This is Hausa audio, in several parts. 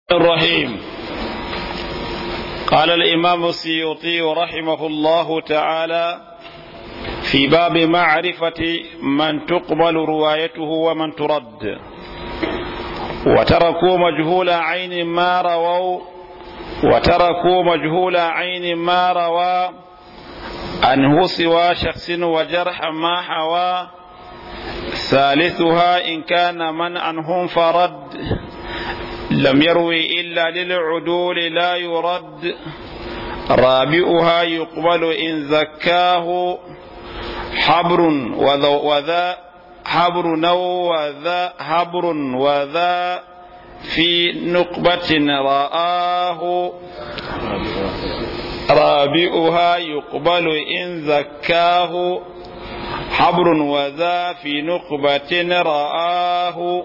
الرحيم قال الإمام السيوطي رحمه الله تعالى في باب معرفة من تقبل روايته ومن ترد وتركوا مجهول عين ما رووا وتركوا مجهول عين ما روى عنه سوى شخص وجرح ما حوى ثالثها إن كان من عنهم فرد لم يروي إلا للعدول لا يرد رابعها يقبل إن زكاه حبر وذا حبر نو وذا حبر وذا في نقبة رآه رابعها يقبل إن زكاه حبر وذا في نقبة رآه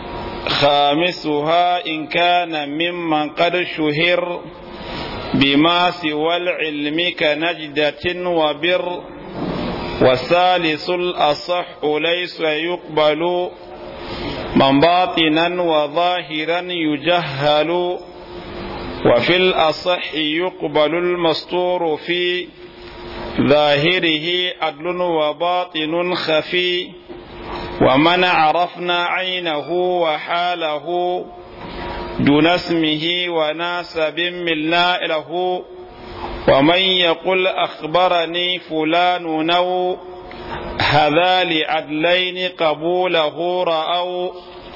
خامسها إن كان ممن قد شهر بما سوى العلم كنجدة وبر والثالث الأصح ليس يقبل من باطنا وظاهرا يجهل وفي الأصح يقبل المستور في ظاهره عدل وباطن خفي ومن عرفنا عينه وحاله دون اسمه وناسب ملنا له ومن يقل أخبرني فلان نو هذا لعدلين قبوله رأوا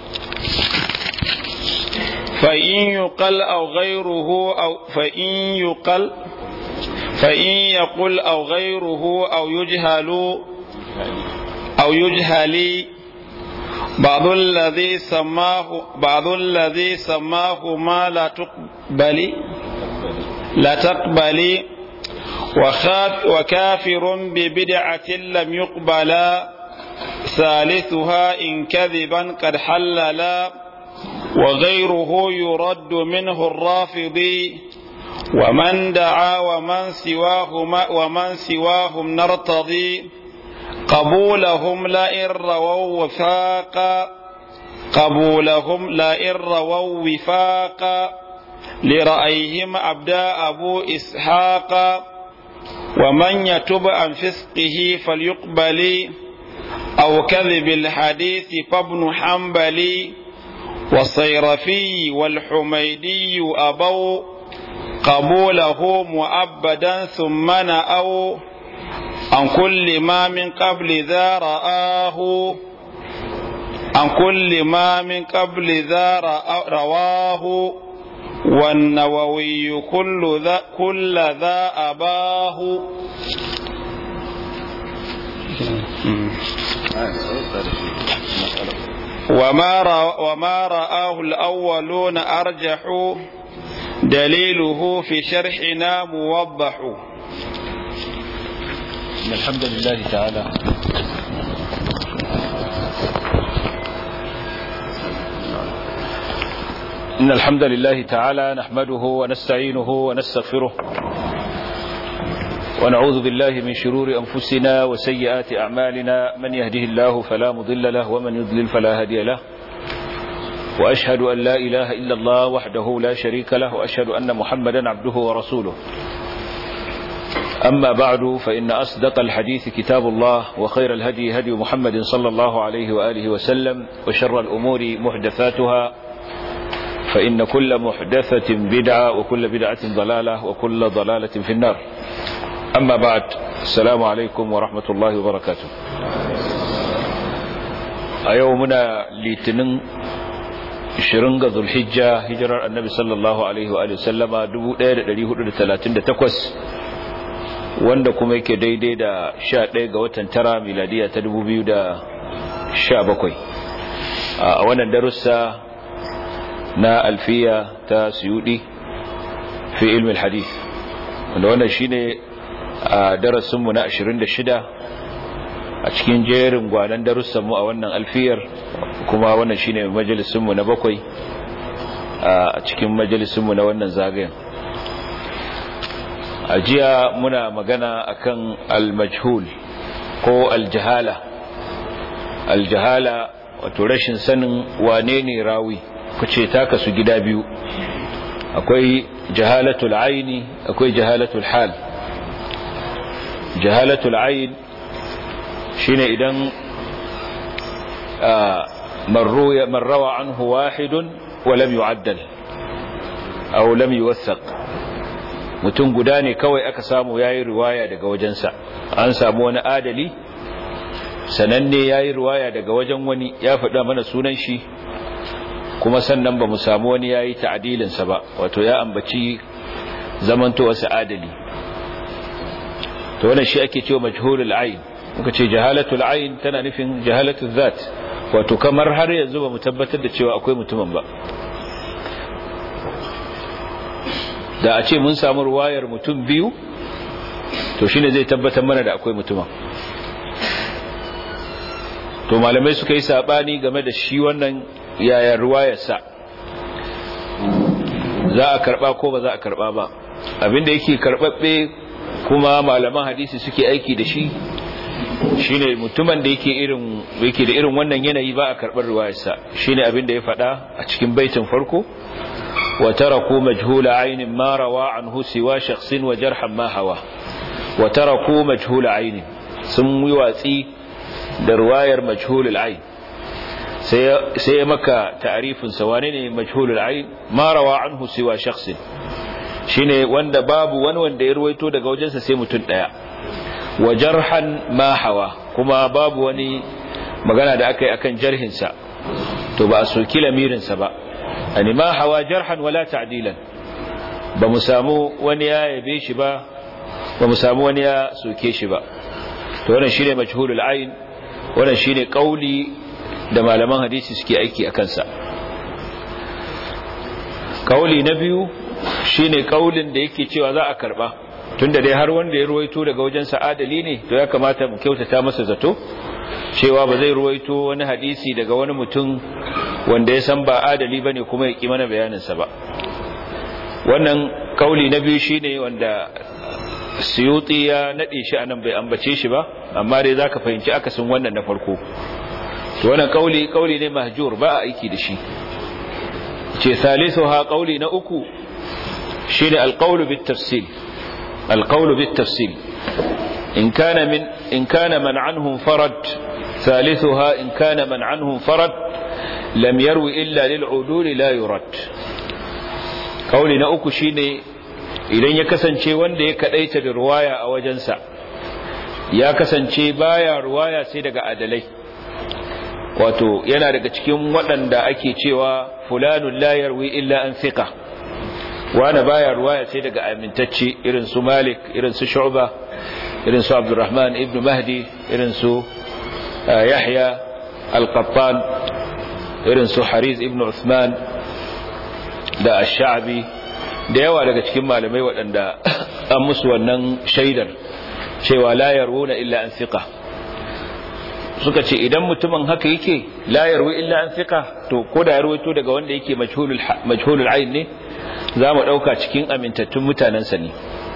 فإن يقل أو غيره أو فإن يقل فإن يقل أو غيره أو يجهل أو يجهل بعض الذي سماه بعض الذي سماه ما لا تقبل لا تقبل وخاف وكافر ببدعة لم يقبل ثالثها إن كذبا قد حلل وغيره يرد منه الرافضي ومن دعا ومن سواهم ومن سواهم نرتضي قبولهم لئن رووا وفاقا قبولهم لئن رووا وفاقا لرأيهم أبدا أبو إسحاق ومن يتب عن فسقه فليقبل أو كذب الحديث فابن حنبل والصيرفي والحميدي أبوا قبوله مؤبدا ثم نأوا عن كل ما من قبل ذا رآه عن كل ما من قبل ذا رواه والنووي كل ذا كل ذا أباه وما رأ وما رآه الأولون أرجح دليله في شرحنا موضح إن الحمد لله تعالى إن الحمد لله تعالى نحمده ونستعينه ونستغفره ونعوذ بالله من شرور أنفسنا وسيئات أعمالنا من يهده الله فلا مضل له ومن يضلل فلا هادي له وأشهد أن لا إله إلا الله وحده لا شريك له وأشهد أن محمدا عبده ورسوله أما بعد فإن أصدق الحديث كتاب الله وخير الهدي هدي محمد صلى الله عليه وآله وسلم وشر الأمور محدثاتها فإن كل محدثة بدعة وكل بدعة ضلالة وكل ضلالة في النار أما بعد السلام عليكم ورحمة الله وبركاته أيومنا لتنن shirin ga zulhijja hijirar annabi sallallahu alaihi wa sallama 1438 wanda kuma yake daidai da 11 ga watan tara miladiya ta 2017 a wannan darussa na alfiya ta suyudi fi ilmin hadith wanda wannan shine a darasinmu na 26 a cikin jerin gwanan darussanmu a wannan alfiyar kuma wannan shine majalisinmu na bakwai a cikin majalisinmu na wannan zagayen a jiya muna magana akan al-majhul ko al-jahala al-jahala wato rashin sanin wane ne rawi kuce ta kasu gida biyu akwai jahalatul aini akwai jahalatul hal jahalatul ain shine idan man rawa anhu wahidun wa lam yu'addal aw lam yuwathaq mutum guda ne kawai aka samu yayi riwaya daga wajensa an samu wani adali sananne yayi riwaya daga wajen wani ya faɗa mana sunan shi kuma sannan ba mu samu wani yayi ta'dilin sa ba wato ya ambaci zamantowa sa adali to wannan shi ake cewa majhulul ayn muka ce jahalatul ayn tana nufin jahalatul zat wato kamar har yanzu ba mu tabbatar da cewa akwai mutumin ba da a ce mun samu ruwayar mutum biyu to shine zai tabbatar mana da akwai mutumin to malamai suka yi sabani game da shi wannan yaya ruwayarsa za a karba ko ba za a karba ba abinda yake karbabbe kuma malaman hadisi suke aiki da shi shine mutumin da yake irin yake da irin wannan yanayi ba a karbar riwayarsa shine abin da ya faɗa a cikin baitin farko wa taraku majhula aynin ma rawa anhu siwa shakhsin wa jarhan ma hawa wa taraku majhula aynin sun yi watsi da riwayar majhulul ayn sai sai ya maka ta'rifin sa wane ne majhulul ayn ma rawa anhu siwa shakhsin shine wanda babu wani wanda ya ruwaito daga wajensa sai mutum daya wa jarhan ma hawa kuma babu wani magana da aka yi akan jarhinsa to ba a soki lamirinsa ba ani ma hawa jarhan wala ta'dilan ba mu samu wani ya yabe shi ba ba mu samu wani ya soke shi ba to wannan shine majhulul ayn wannan shine kauli da malaman hadisi suke aiki akan sa kauli na biyu shine kaulin da yake cewa za a karba tunda dai har wanda ya ruwaito daga wajen sa'adali ne to ya kamata mu kyautata masa zato cewa ba zai ruwaito wani hadisi daga wani mutum wanda ya san ba adali bane kuma ya ki mana bayaninsa ba wannan kauli na biyu shine wanda suyuti ya nade shi anan bai ambace shi ba amma dai zaka fahimci akasin wannan na farko to wannan kauli kauli ne mahjur ba a aiki da shi ce salisuha kauli na uku shine alqawlu bit tafsil القول بالتفصيل إن كان من إن كان من عنه فرد ثالثها إن كان من عنه فرد لم يروي إلا للعدول لا يرد قولنا أكو شيني idan ya kasance wanda ya kadaita da ruwaya a wajensa ya kasance baya ruwaya sai daga adalai wato yana daga cikin waɗanda ake cewa fulanun la yarwi illa an thiqa wani baya ruwaya sai daga amintacce irin su malik irin su shu'ba irin su abdurrahman ibn mahdi irin su yahya al-qattan irin su hariz ibn usman da ash-sha'bi da yawa daga cikin malamai waɗanda an musu wannan shaidar cewa la yarwuna illa an thiqa suka ce idan mutumin haka yake la yarwi illa an thiqa to ko da ya rawaito daga wanda yake majhulul majhulul ayn ne za mu ɗauka cikin amintattun mutanensa ne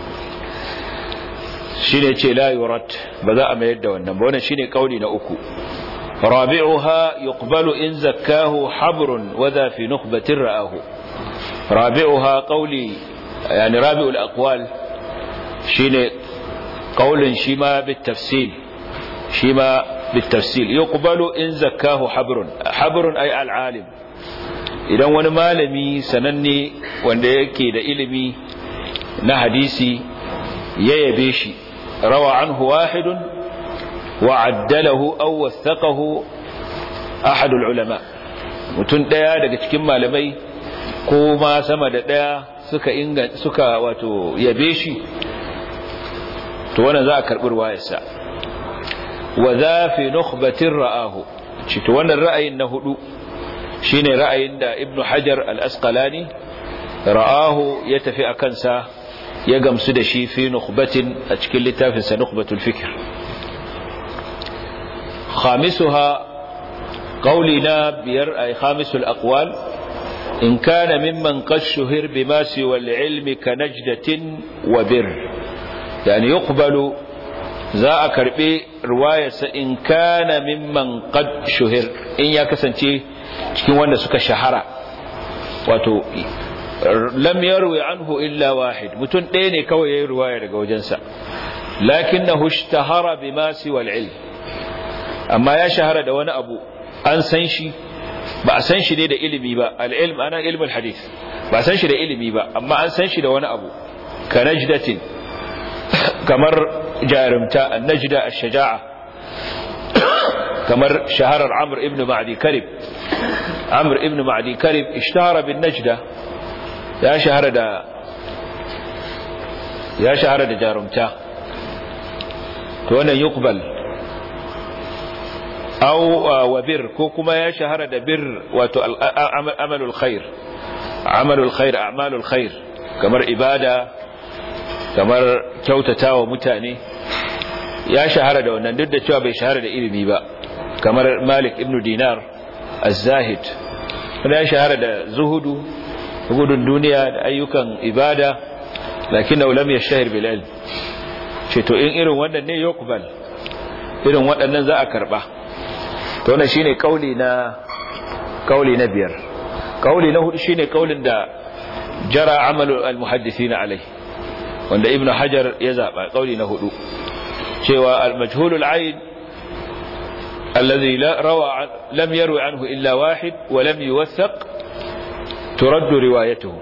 shi ne ce la yurat ba za a mayar da wannan ba wannan shi ne ƙauni na uku rabi'uha yuqbalu in zakkahu habrun wadha fi nukhbatin ra'ahu rabi'uha qawli yani rabi'ul aqwal shine qaulin shi ma bit tafsil shi ma bit tafsil yuqbalu in zakkahu habrun habrun ay al alim idan wani malami sananne wanda yake da ilimi na hadisi ya yabe shi rawa anhu wahidun wa addalahu aw wathaqahu ahadul ulama mutun daya daga cikin malamai ko ma sama da daya suka inga suka wato yabe shi to wannan za a karbi ruwayarsa wa za fi nukhbatin ra'ahu ci to wannan ra'ayin na hudu shine ra'ayin da ibnu hajar al-asqalani ra'ahu ya tafi a kansa ya gamsu da shi fi nukhbatin a cikin littafin sa nukhbatul fikr khamisuha qawlina biyar ay khamisul aqwal in kana mimman qad shuhir bima siwa al-ilmi ka najdatin wa bir yani yuqbalu za a karbi riwayarsa in kana mimman qad shuhir in ya kasance cikin wanda suka shahara wato lam yarwi anhu illa wahid mutum ɗaya ne kawai yayi riwaya daga wajensa lakinnahu ishtahara bima siwa al-ilm amma ya shahara da wani abu an san shi ba a san shi ne da ilimi ba al-ilm ana ilmul hadith ba san shi da ilimi ba amma an san shi da wani abu ka najdatin kamar jarumta an-najda ash-shaja'a kamar shaharar amr ibn ma'di karib amr ibn ma'di karib ishtahara bin najda ya shahara da ya shahara da jarumta to wannan yuqbal aw wa bir ko kuma ya shahara da bir wato amalul khair amalul khair a'malul khair kamar ibada kamar kyautatawa mutane ya shahara da wannan duk da cewa bai shahara da ilimi ba kamar malik ibn dinar az-zahid ya shahara da zuhudu gudun duniya da ayyukan ibada lakin lam yashhar bil ilm ce to in irin wannan ne yuqbal irin waɗannan za a karba to wannan shine kauli na kauli na biyar kauli na hudu shine kaulin da jara amalu al muhaddisin alai wanda ibnu hajar ya zaba kauli na hudu cewa al majhulul ayn alladhi la rawa lam yarwi anhu illa wahid wa lam yuwathaq turad riwayatuhu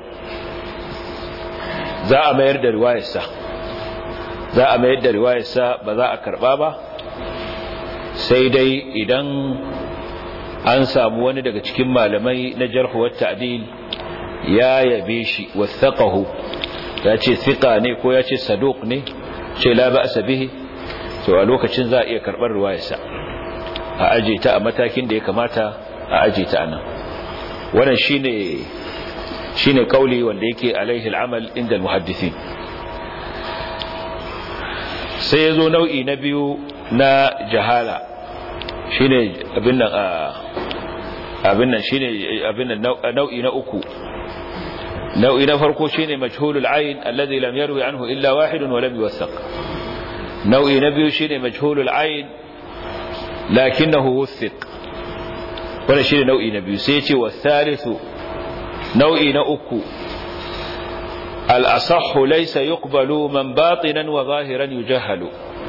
za a mayar da riwayarsa za a mayar da riwayarsa ba za a karba ba sai dai idan an samu wani daga cikin malamai na jarhu wa ta'dil ya yabe shi wathaqahu ya ce thiqa ne ko ya ce saduq ne ce la ba'sa bihi to a lokacin za a iya karbar riwayarsa a aje ta a matakin da ya kamata a aje ta anan wannan shine shine kauli wanda yake alaihi al'amal inda al-muhaddithin sai yazo nau'i na biyu na jahala shine abin nan abin nan shine abin nan nau'i na uku nau'i na farko shine majhulul ayn alladhi lam yarwi anhu illa wahid wa lam yuwathaq nau'i na biyu shine majhulul ayn lakinnahu wuthiq wannan shine nau'i na biyu sai ya ce wasalithu nau'i na uku الأصح ليس يقبل من باطنا وظاهرا يجهل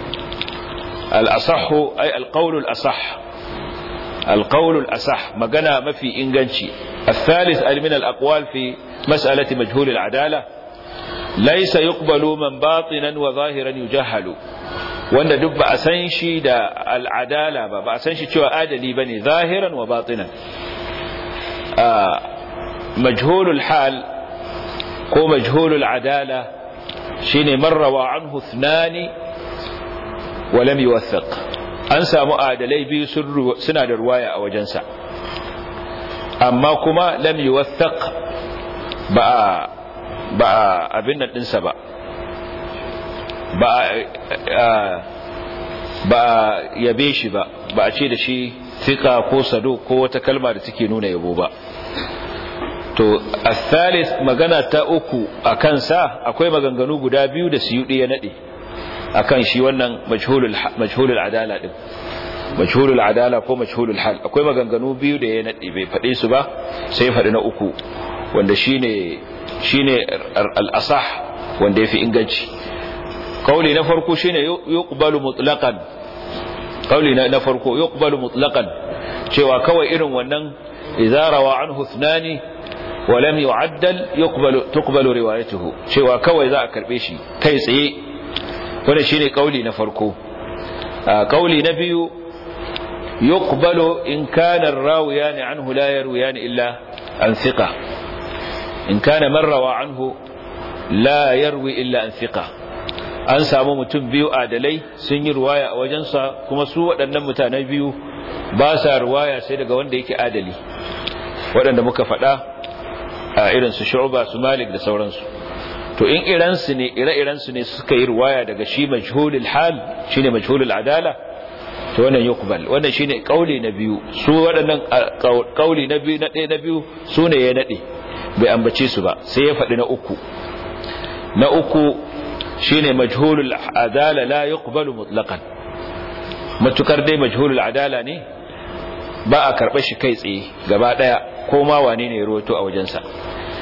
الأصح أي القول الأصح القول الأصح مقنا ما في إنجنشي الثالث أي من الأقوال في مسألة مجهول العدالة ليس يقبل من باطنا وظاهرا يجهل wanda duk ba a san shi da al'adala ba ba a san shi cewa adali ba ne zahiran wa batinan majhulul hal ko majhulul adala shine marrawa anhu thnani wa lam yuwathaq an samu adalai biyu suna da ruwaya a wajensa amma kuma lam yuwathaq ba ba abin nan dinsa ba ba ba yabe shi ba ba a ce da shi fika ko sado ko wata kalma da take nuna yabo ba to athalith magana ta uku a kansa akwai maganganu guda biyu da suyudi ya nade akan shi wannan majhulul majhulul adala din majhulul adala ko majhulul hal akwai maganganu biyu da ya nade bai fade su ba sai fadi na uku wanda shine shine al-asah wanda yafi inganci kauli na farko shine yuqbalu mutlaqan kauli na farko yuqbalu mutlaqan cewa kawai irin wannan idza rawa anhu thnani wa lam yu'addal yuqbalu tuqbalu riwayatuhu cewa kawai za a karbe shi kai tsaye wanda shine kauli na farko kauli na biyu yuqbalu in kana ar-rawiyan anhu la yarwiyan illa an thiqa in kana man rawa anhu la yarwi illa an thiqa an samu mutum biyu adalai sun yi ruwaya a wajensa kuma su waɗannan mutane biyu ba sa ruwaya sai daga wanda yake adali waɗanda muka faɗa a irinsu shu'ba su malik da sauransu to in iransu ne ire-irensu ne suka yi ruwaya daga shi majhulul hal shine majhulul adala to wannan yuqbal wannan shine kauli na biyu su waɗannan kauli na biyu na ɗaya na biyu su ne ya nade bai ambace su ba sai ya faɗi na uku na uku shine majhulul adala la yuqbalu mutlaqan matukar dai majhulul adala ne ba a karɓar shi kai tsaye gaba ɗaya ko ma wane ne ruwato a wajensa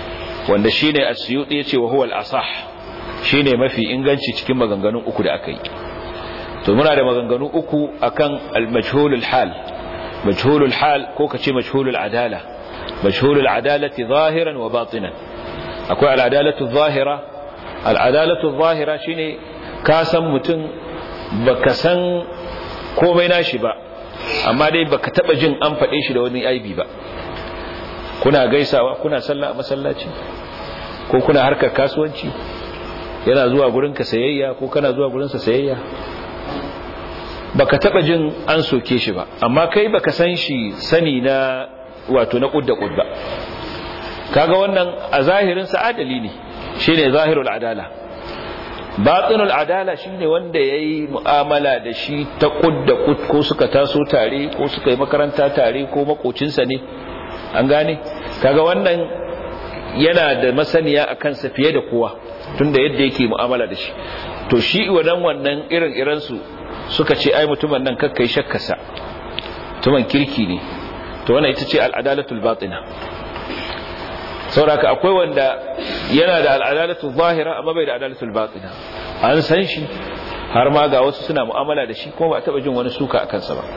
wanda shine as-suyuti yace wa huwa al-asah shine mafi inganci cikin maganganun uku da aka yi to muna da maganganu uku akan al-majhulul hal majhulul hal ko kace majhulul adala majhulul adalati zahiran wa batinan akwai al-adalatu zahira al-adalatu zahira shine ka san mutum baka san komai nashi ba amma dai baka taba jin an faɗe shi da wani aibi ba kuna gaisawa kuna sallah a masallaci ko kuna harkar kasuwanci yana zuwa gurin ka sayayya ko kana zuwa gurin sa sayayya baka taba jin an soke shi ba amma kai baka san shi sani na wato na kudda kudda kaga wannan a zahirin sa adali ne shine zahirul adala batinul adala shine wanda yayi mu'amala da shi ta kudda kud ko suka taso tare ko suka yi makaranta tare ko makocinsa ne an gane kaga wannan yana da masaniya akan sa fiye da kowa tunda yadda yake mu'amala da shi to shi wannan wannan irin irin su suka ce ai mutumin nan kakkai shakkasa mutumin kirki ne to wannan ita ce al'adalatul batina sauraka akwai wanda yana da al'adalatul zahira amma bai da al'adalatul batina an san shi har ma ga wasu suna mu'amala da shi kuma ba taba jin wani suka a kansa ba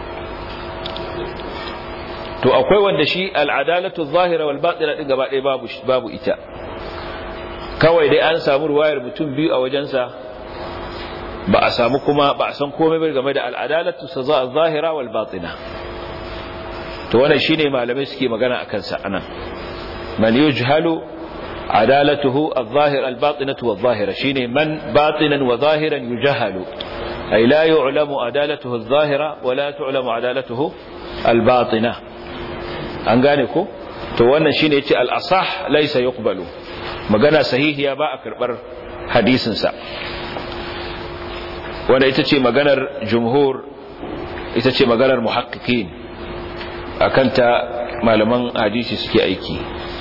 to akwai wanda shi al'adalatul zahira wal batina din gaba ɗaya babu babu ita kawai dai an samu ruwayar mutum biyu a wajensa ba a samu kuma ba a san komai bai game da al'adalatu saza zahira wal batina to wannan shine malamai suke magana akan sa anan man yujhalu adalatuhu adh-dhahir al-batinatu wadh-dhahira shine man batinan wa zahiran yujhalu ay la yu'lamu adalatuhu adh-dhahira wa la tu'lamu adalatuhu al-batina an gane ko to wannan shine yace al-asah laysa yuqbalu magana sahihiya ba a karbar hadisin sa wanda ita ce maganar jumhur ita ce maganar muhaqqiqin akan ta malaman hadisi suke aiki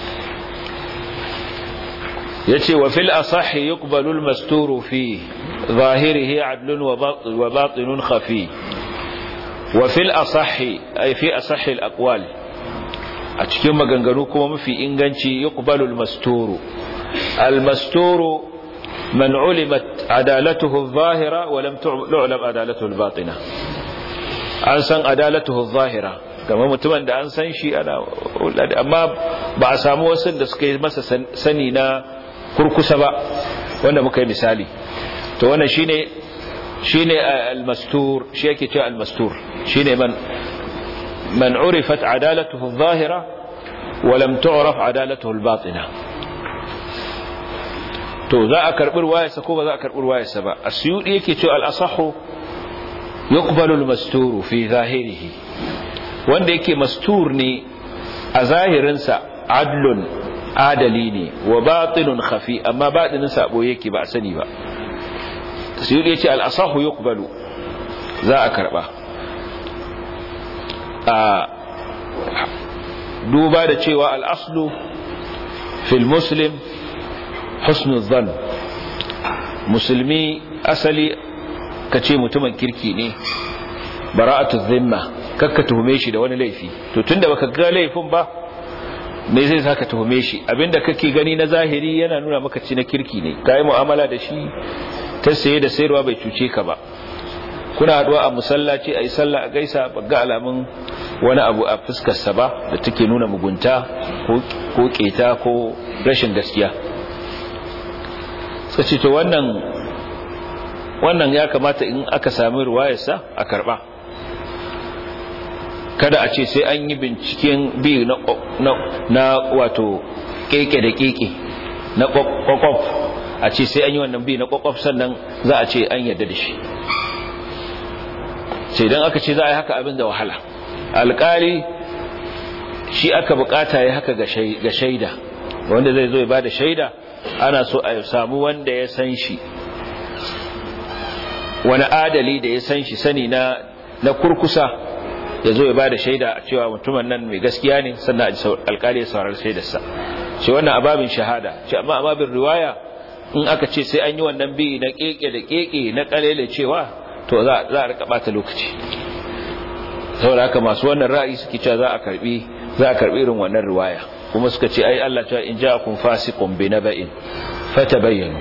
yace wa fil asahhi yuqbalu al masturu fi zahirihi adlun wa batinun khafi wa fil asahhi ay fi asahhi al aqwal a cikin maganganu kuma mafi inganci yuqbalu al masturu al masturu من علمت عدالته الظاهرة ولم تعلم عدالته الباطنة an san adalatuhu zahira kamar mutumin da an san shi ana amma ba a samu wasu da suka yi masa sani na kurkusa ba wanda muka yi misali to wannan shine shine al-mastur shi yake cewa al-mastur shine man man urifat adalatuhu zahira wa lam tu'raf adalatuhu al-batina to za a karbi ruwayarsa ko ba za a karbi ruwayarsa ba asyudi yake cewa al-asahhu yuqbalu al-masturu fi zahirihi wanda yake mastur ne a zahirinsa adlun adali ne wa batinun khafi amma batinin sabo yake ba a sani ba asyudi yace al-asahhu yuqbalu za a karba a duba da cewa al-aslu fil muslim husnul zan musulmi asali ka ce mutumin kirki ne bara'atu zimma kakka tuhume shi da wani laifi to tunda baka ga laifin ba me zai saka tuhume shi abinda kake gani na zahiri yana nuna maka ci na kirki ne kai mu'amala da shi ta saye da sayarwa bai cuce ka ba kuna haduwa a musallaci ayi sallah a gaisa ga alamun wani abu a fuskar sa ba da take nuna mugunta ko keta ko rashin gaskiya suka ce to wannan wannan ya kamata in aka sami ruwayarsa a karba kada a ce sai an yi binciken bi na, na, wato keke da keke na kwakwaf a ce sai an yi wannan bi na kwakwaf sannan za a ce an yadda da shi sai don aka ce za a yi haka abin da wahala alkali shi aka bukata ya haka ga shaida wanda zai zo ya ba da shaida ana so a samu wanda ya san shi wani adali da ya san shi sani na na kurkusa ya zo ya ba da shaida a cewa mutumin nan mai gaskiya ne sannan alkali ya saurar shaidarsa ce wannan ababin shahada ce amma ababin riwaya in aka ce sai an yi wannan bi na keke da keke na kalele cewa to za a rika bata lokaci saboda haka masu wannan ra'ayi suke cewa za a karbi za a karbi irin wannan riwaya kuma suka ce ai Allah ta in ja'akum fasiqun bi naba'in fatabayyanu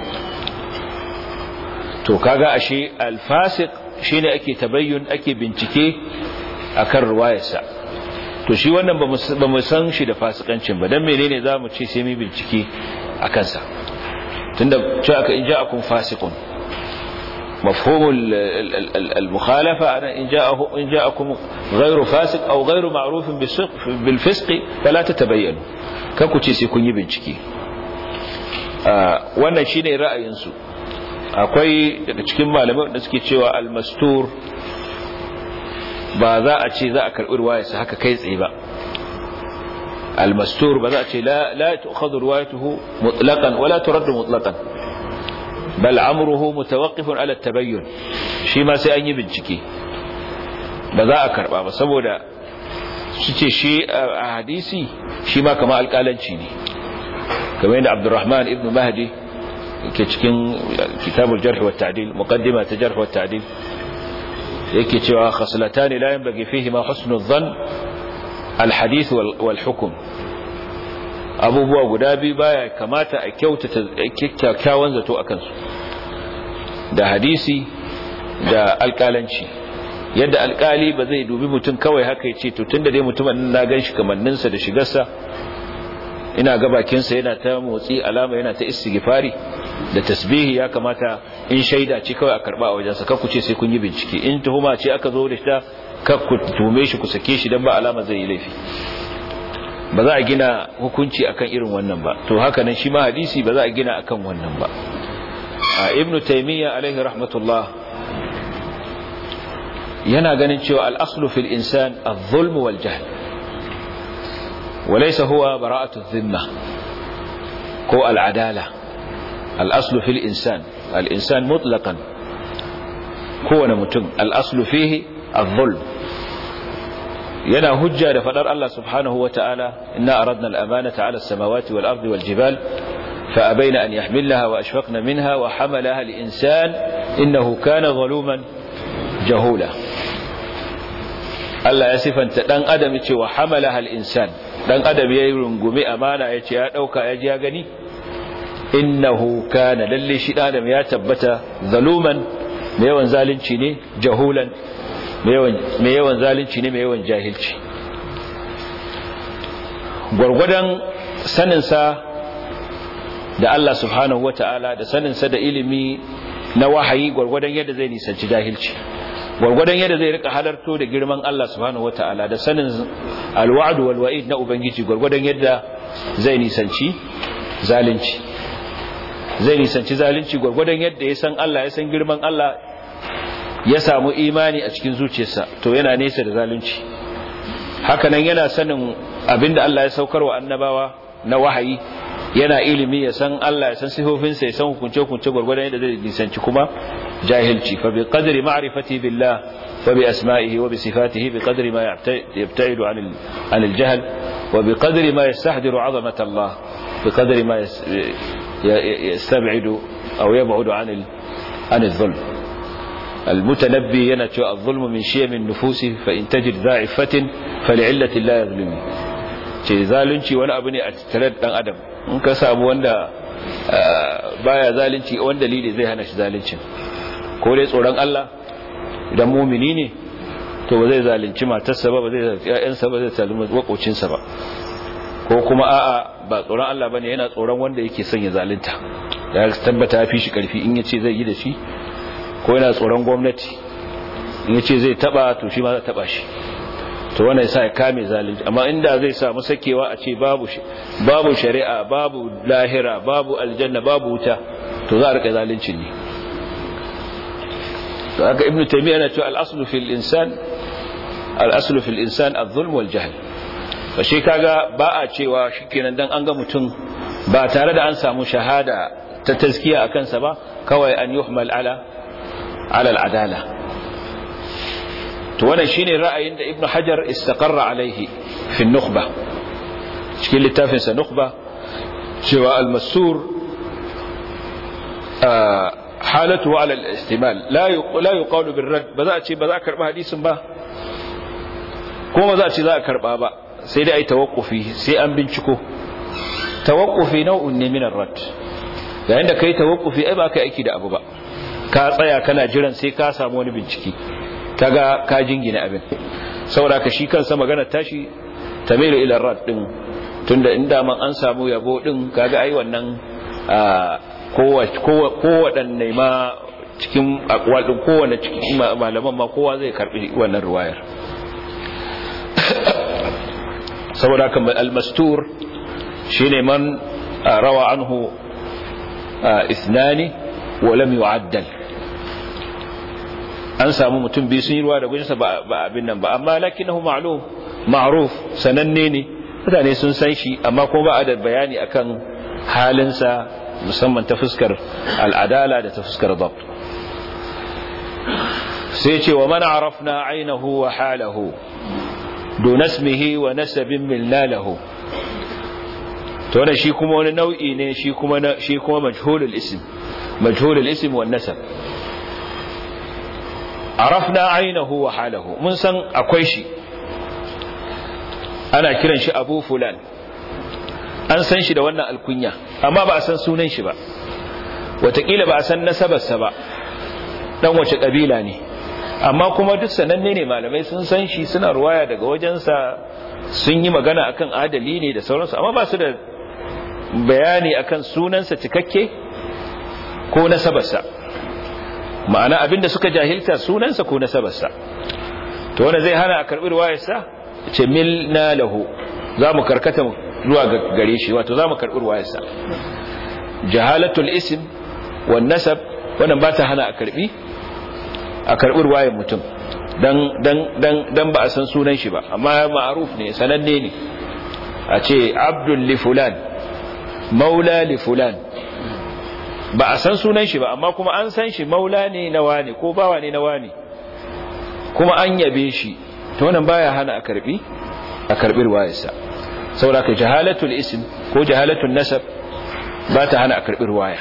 to kaga ashe al-fasiq shine ake tabayyun ake bincike akan ruwayarsa to shi wannan ba mu san shi da fasikancin ba dan menene zamu ce sai mu bincike akan sa tunda cewa aka in ja'akum fasiqun مفهوم المخالفة أنا إن, جاءه إن جاءكم غير فاسق أو غير معروف بالفسق فلا تتبينوا كم تيسي كن يبنشكي wannan shine ra'ayinsu akwai daga cikin malamai da suke cewa almastur ba za a ce za a karɓi ruwayarsa haka kai tsaye ba almastur ba za a ce la tu'khadhu ruwayatuhu mutlaqan wala turaddu mutlaqan bal amruhu mutawaqqifun ala tabayyun shi ma sai an yi bincike ba za a karba ba saboda su ce shi a hadisi shi ma kama alƙalanci ne kamar yadda Abdurrahman ibn Mahdi yake cikin kitabul jarh wa ta'dil muqaddima ta jarh wa ta'dil yake cewa khaslatan la yanbaghi fihi ma husnul dhann al hadith wal hukm abubuwa guda biyu baya kamata a kyautata kyakkyawan zato a kansu da hadisi da alkalanci yadda alkali ba zai dubi mutum kawai haka ya ce to tunda dai mutumin na gan shi kamanninsa da shigarsa ina ga bakinsa yana ta motsi alama yana ta istighfari da tasbihi ya kamata in shaida ce kawai a karba a wajensa kakku ce sai kun yi bincike in tuhuma ce aka zo da ta kakku tume shi ku sake shi dan ba alama zai yi laifi ba za a gina hukunci akan irin wannan ba to haka nan shi ma hadisi ba za a gina akan wannan ba a ibnu taymiya alaihi rahmatullah yana ganin cewa al-aslu fil insan adh-dhulm wal jahl وليس هو براءة الذمة كو العدالة الأصل في الإنسان الإنسان مطلقا كو نمتن الأصل فيه الظلم ينا هجة لفدر الله سبحانه وتعالى إنا أردنا الأمانة على السماوات والأرض والجبال فأبين أن يحملها وأشفقن منها وحملها الإنسان إنه كان ظلوما جهولا Allah ya sifanta dan adam yace wa hamalaha al-insan dan adam yayi rungumi amana yace ya dauka ya ji ya gani innahu kana lalle shi dan adam ya tabbata zaluman mai yawan zalunci ne jahulan mai yawan mai yawan zalunci ne mai yawan jahilci gurgudan sanin sa da Allah subhanahu wataala da sanin sa da ilimi na wahayi gurgudan yadda zai nisanci jahilci gwargwadon yadda zai rika halarto da girman Allah subhanahu wataala da sanin alwa'd wal wa'id na ubangiji gwargwadon yadda zai nisanci zalunci zai nisanci zalunci gwargwadon yadda ya san Allah ya san girman Allah ya samu imani a cikin zuciyarsa to yana nesa da zalunci hakanan yana sanin abinda Allah ya saukarwa annabawa na wahayi yana ilimi ya san Allah ya san sifofinsa ya san hukunce-hukunce gwargwadon yadda zai nisanci kuma jahilci fa bi qadri ma'rifati billah wa bi asma'ihi wa bi sifatihi bi qadri ma yabta'idu 'an al-'an al-jahl wa bi qadri ma yastahdiru 'azamat Allah bi qadri ma yastab'idu aw yab'udu 'an al-'an al-dhulm المتنبي ينتو الظلم من شيم النفوس فإن تجد ضاعفة فلعلة لا يظلمه ce zalunci wani abu ne a tattare da dan adam in ka samu wanda baya zalunci wani dalili zai hana shi zaluncin ko dai tsoron Allah idan mumini ne to ba zai zalunci matarsa ba ba zai zalunci ƴaƴansa ba zai zalunci makocinsa ba ko kuma a'a ba tsoron Allah bane yana tsoron wanda yake son ya zalunta ya tabbata ya fi shi karfi in yace zai yi da shi ko yana tsoron gwamnati in yace zai taba to shi ma zai taba shi to wannan yasa ya kame zalunci amma inda zai samu sakewa a ce babu babu shari'a babu lahira babu aljanna babu wuta to za a rika zalunci ne to haka ibnu taymiya yana cewa al-aslu fil insan al-aslu fil insan adh-dhulm wal jahl fa shi kaga ba a cewa shikenan dan an ga mutum ba tare da an samu shahada ta tazkiya akan sa ba kawai an yuhmal ala ala al-adala to wannan shine ra'ayin da ibnu hajar istaqarra alaihi fi nukhba cikin littafin sa nukhba cewa al-masur halatu ala al-istimal la la yuqalu bil rad ba za a ce ba za a karba hadisin ba kuma ba za a ce za a karba ba sai dai ai tawakkufi sai an binciko tawaqqufi nau'un ne min ar-rad yayin da kai tawaqqufi ai ba kai aiki da abu ba ka tsaya kana jiran sai ka samu wani bincike kaga ka jingina abin saboda ka shi kansa magana tashi tamilu ila ar-rad din tunda inda man an samu yabo din kaga ai wannan kowaɗanne ma cikin akwal din kowanne cikin malaman ma kowa zai karbi wannan ruwayar saboda kan al-mastur shine man rawa anhu ithnani wa lam yu'addal an samu mutum biyu sun yi ruwa da gujinsa ba abin nan ba amma lakinahu ma'lum ma'ruf sananne ne mutane sun san shi amma kuma ba a da bayani akan halinsa musamman ta fuskar al'adala da ta fuskar dabt sai ce wa man arafna ainihu wa halahu dun ismihi wa nasabin milna lahu to wannan shi kuma wani nau'i ne shi kuma shi kuma majhulul ism majhulul ism wan nasab arafna ainihu wa halahu mun san akwai shi ana kiran shi abu fulan an san shi da wannan alkunya amma ba a san sunan shi ba watakila ba a san nasabarsa ba dan wace kabila ne amma kuma duk sananne ne malamai sun san shi suna ruwaya daga wajensa sun yi magana akan adali ne da sauransu amma ba su da bayani akan sunansa cikakke ko nasabarsa ma'ana abinda suka jahilta sunansa ko nasabarsa to wanda zai hana a karbi ruwayarsa ce milna lahu za mu karkata zuwa gare shi wato za mu karbi ruwayarsa jahalatul ism wan nasab wannan ba ta hana a karbi a karbi ruwayar mutum dan dan dan dan ba a san sunan shi ba amma ma'ruf ne sananne ne a ce abdul li fulan maula li fulan ba a san sunan shi ba amma kuma an san shi maula ne na wani ko bawa ne na wani kuma an yabe shi to wannan baya hana a karbi a karbi ruwayarsa saboda ka jahalatul ism ko jahalatul nasab ba ta hana a karbi ruwaya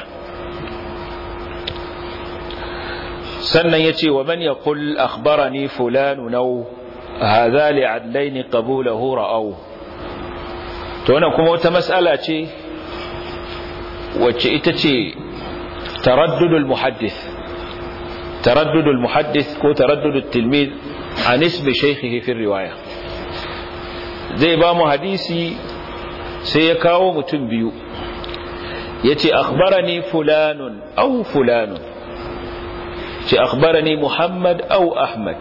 sannan yace wa man yaqul akhbarani fulanu naw hadha li'adlaini qabulahu ra'aw to wannan kuma wata mas'ala ce wacce ita ce taraddudul muhaddith taraddudul muhaddith ko taraddudul tilmid an ismi shaykhihi fi riwaya zai ba mu hadisi sai ya kawo mutum biyu yace akhbarani fulanun aw fulanun ce akhbarani muhammad aw ahmad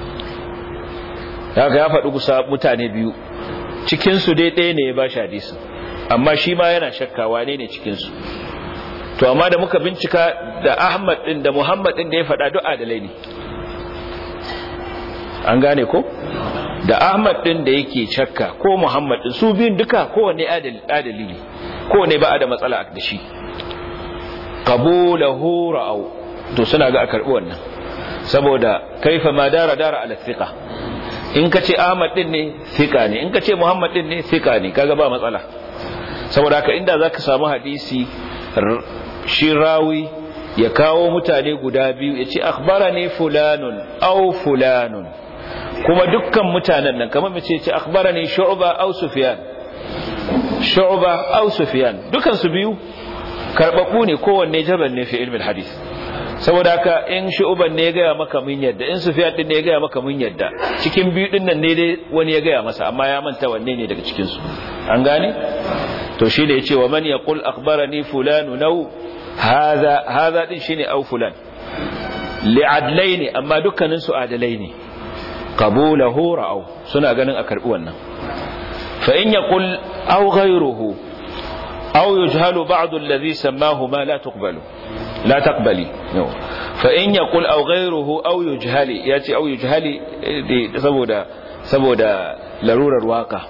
kaga ya faɗi kusa mutane biyu cikin su dai ɗaya ne ya ba shi hadisi amma shi ma yana shakka wane ne cikin su to amma da muka bincika da ahmad din da muhammad din da ya faɗa duk adalai ne an gane ko da ahmad din da yake shakka ko muhammad din su biyun duka kowanne adali ne kowanne ba a da matsala da shi qabulahu ra'au to suna ga a karbi wannan saboda kaifa ma dara dara ala thiqa in ka ce ahmad din ne thiqa ne in ka ce muhammad din ne thiqa ne kaga ba matsala saboda haka inda zaka samu hadisi shi rawi ya kawo mutane guda biyu ya ce akhbarani fulanun aw fulanun kuma dukkan mutanen nan kamar mace ce akhbarani shu'ba aw sufyan shu'ba aw sufyan dukan su biyu karbabu ne kowanne jaban ne fi ilmin hadith saboda haka in shu'ban ne ya gaya maka mun yadda in sufyan din ne ya gaya maka mun yadda cikin biyu din nan ne dai wani ya gaya masa amma ya manta wanne ne daga cikin su an gane to shi ne yace wa man yaqul akhbarani fulanu naw hadha hadha din shine au fulan li'adlaini amma dukkanin su adalai ne qabulahu ra'au suna ganin a karbi wannan fa in yaqul aw ghayruhu aw yujhalu ba'd alladhi sammahu ma la tuqbalu la taqbali no fa in yaqul aw ghayruhu aw yujhali yace aw yujhali saboda saboda larurar waka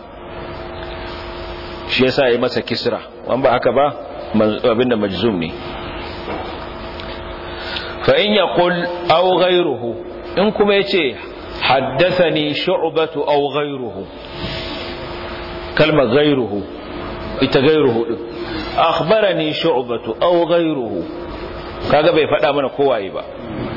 shi yasa yi masa kisra wan ba haka ba abinda majzum ne fa in yaqul aw ghayruhu in kuma yace haddathani shu'batu aw ghayruhu kalma ghayruhu ita ghayruhu din akhbarani shu'batu aw ghayruhu kaga bai faɗa mana kowaye ba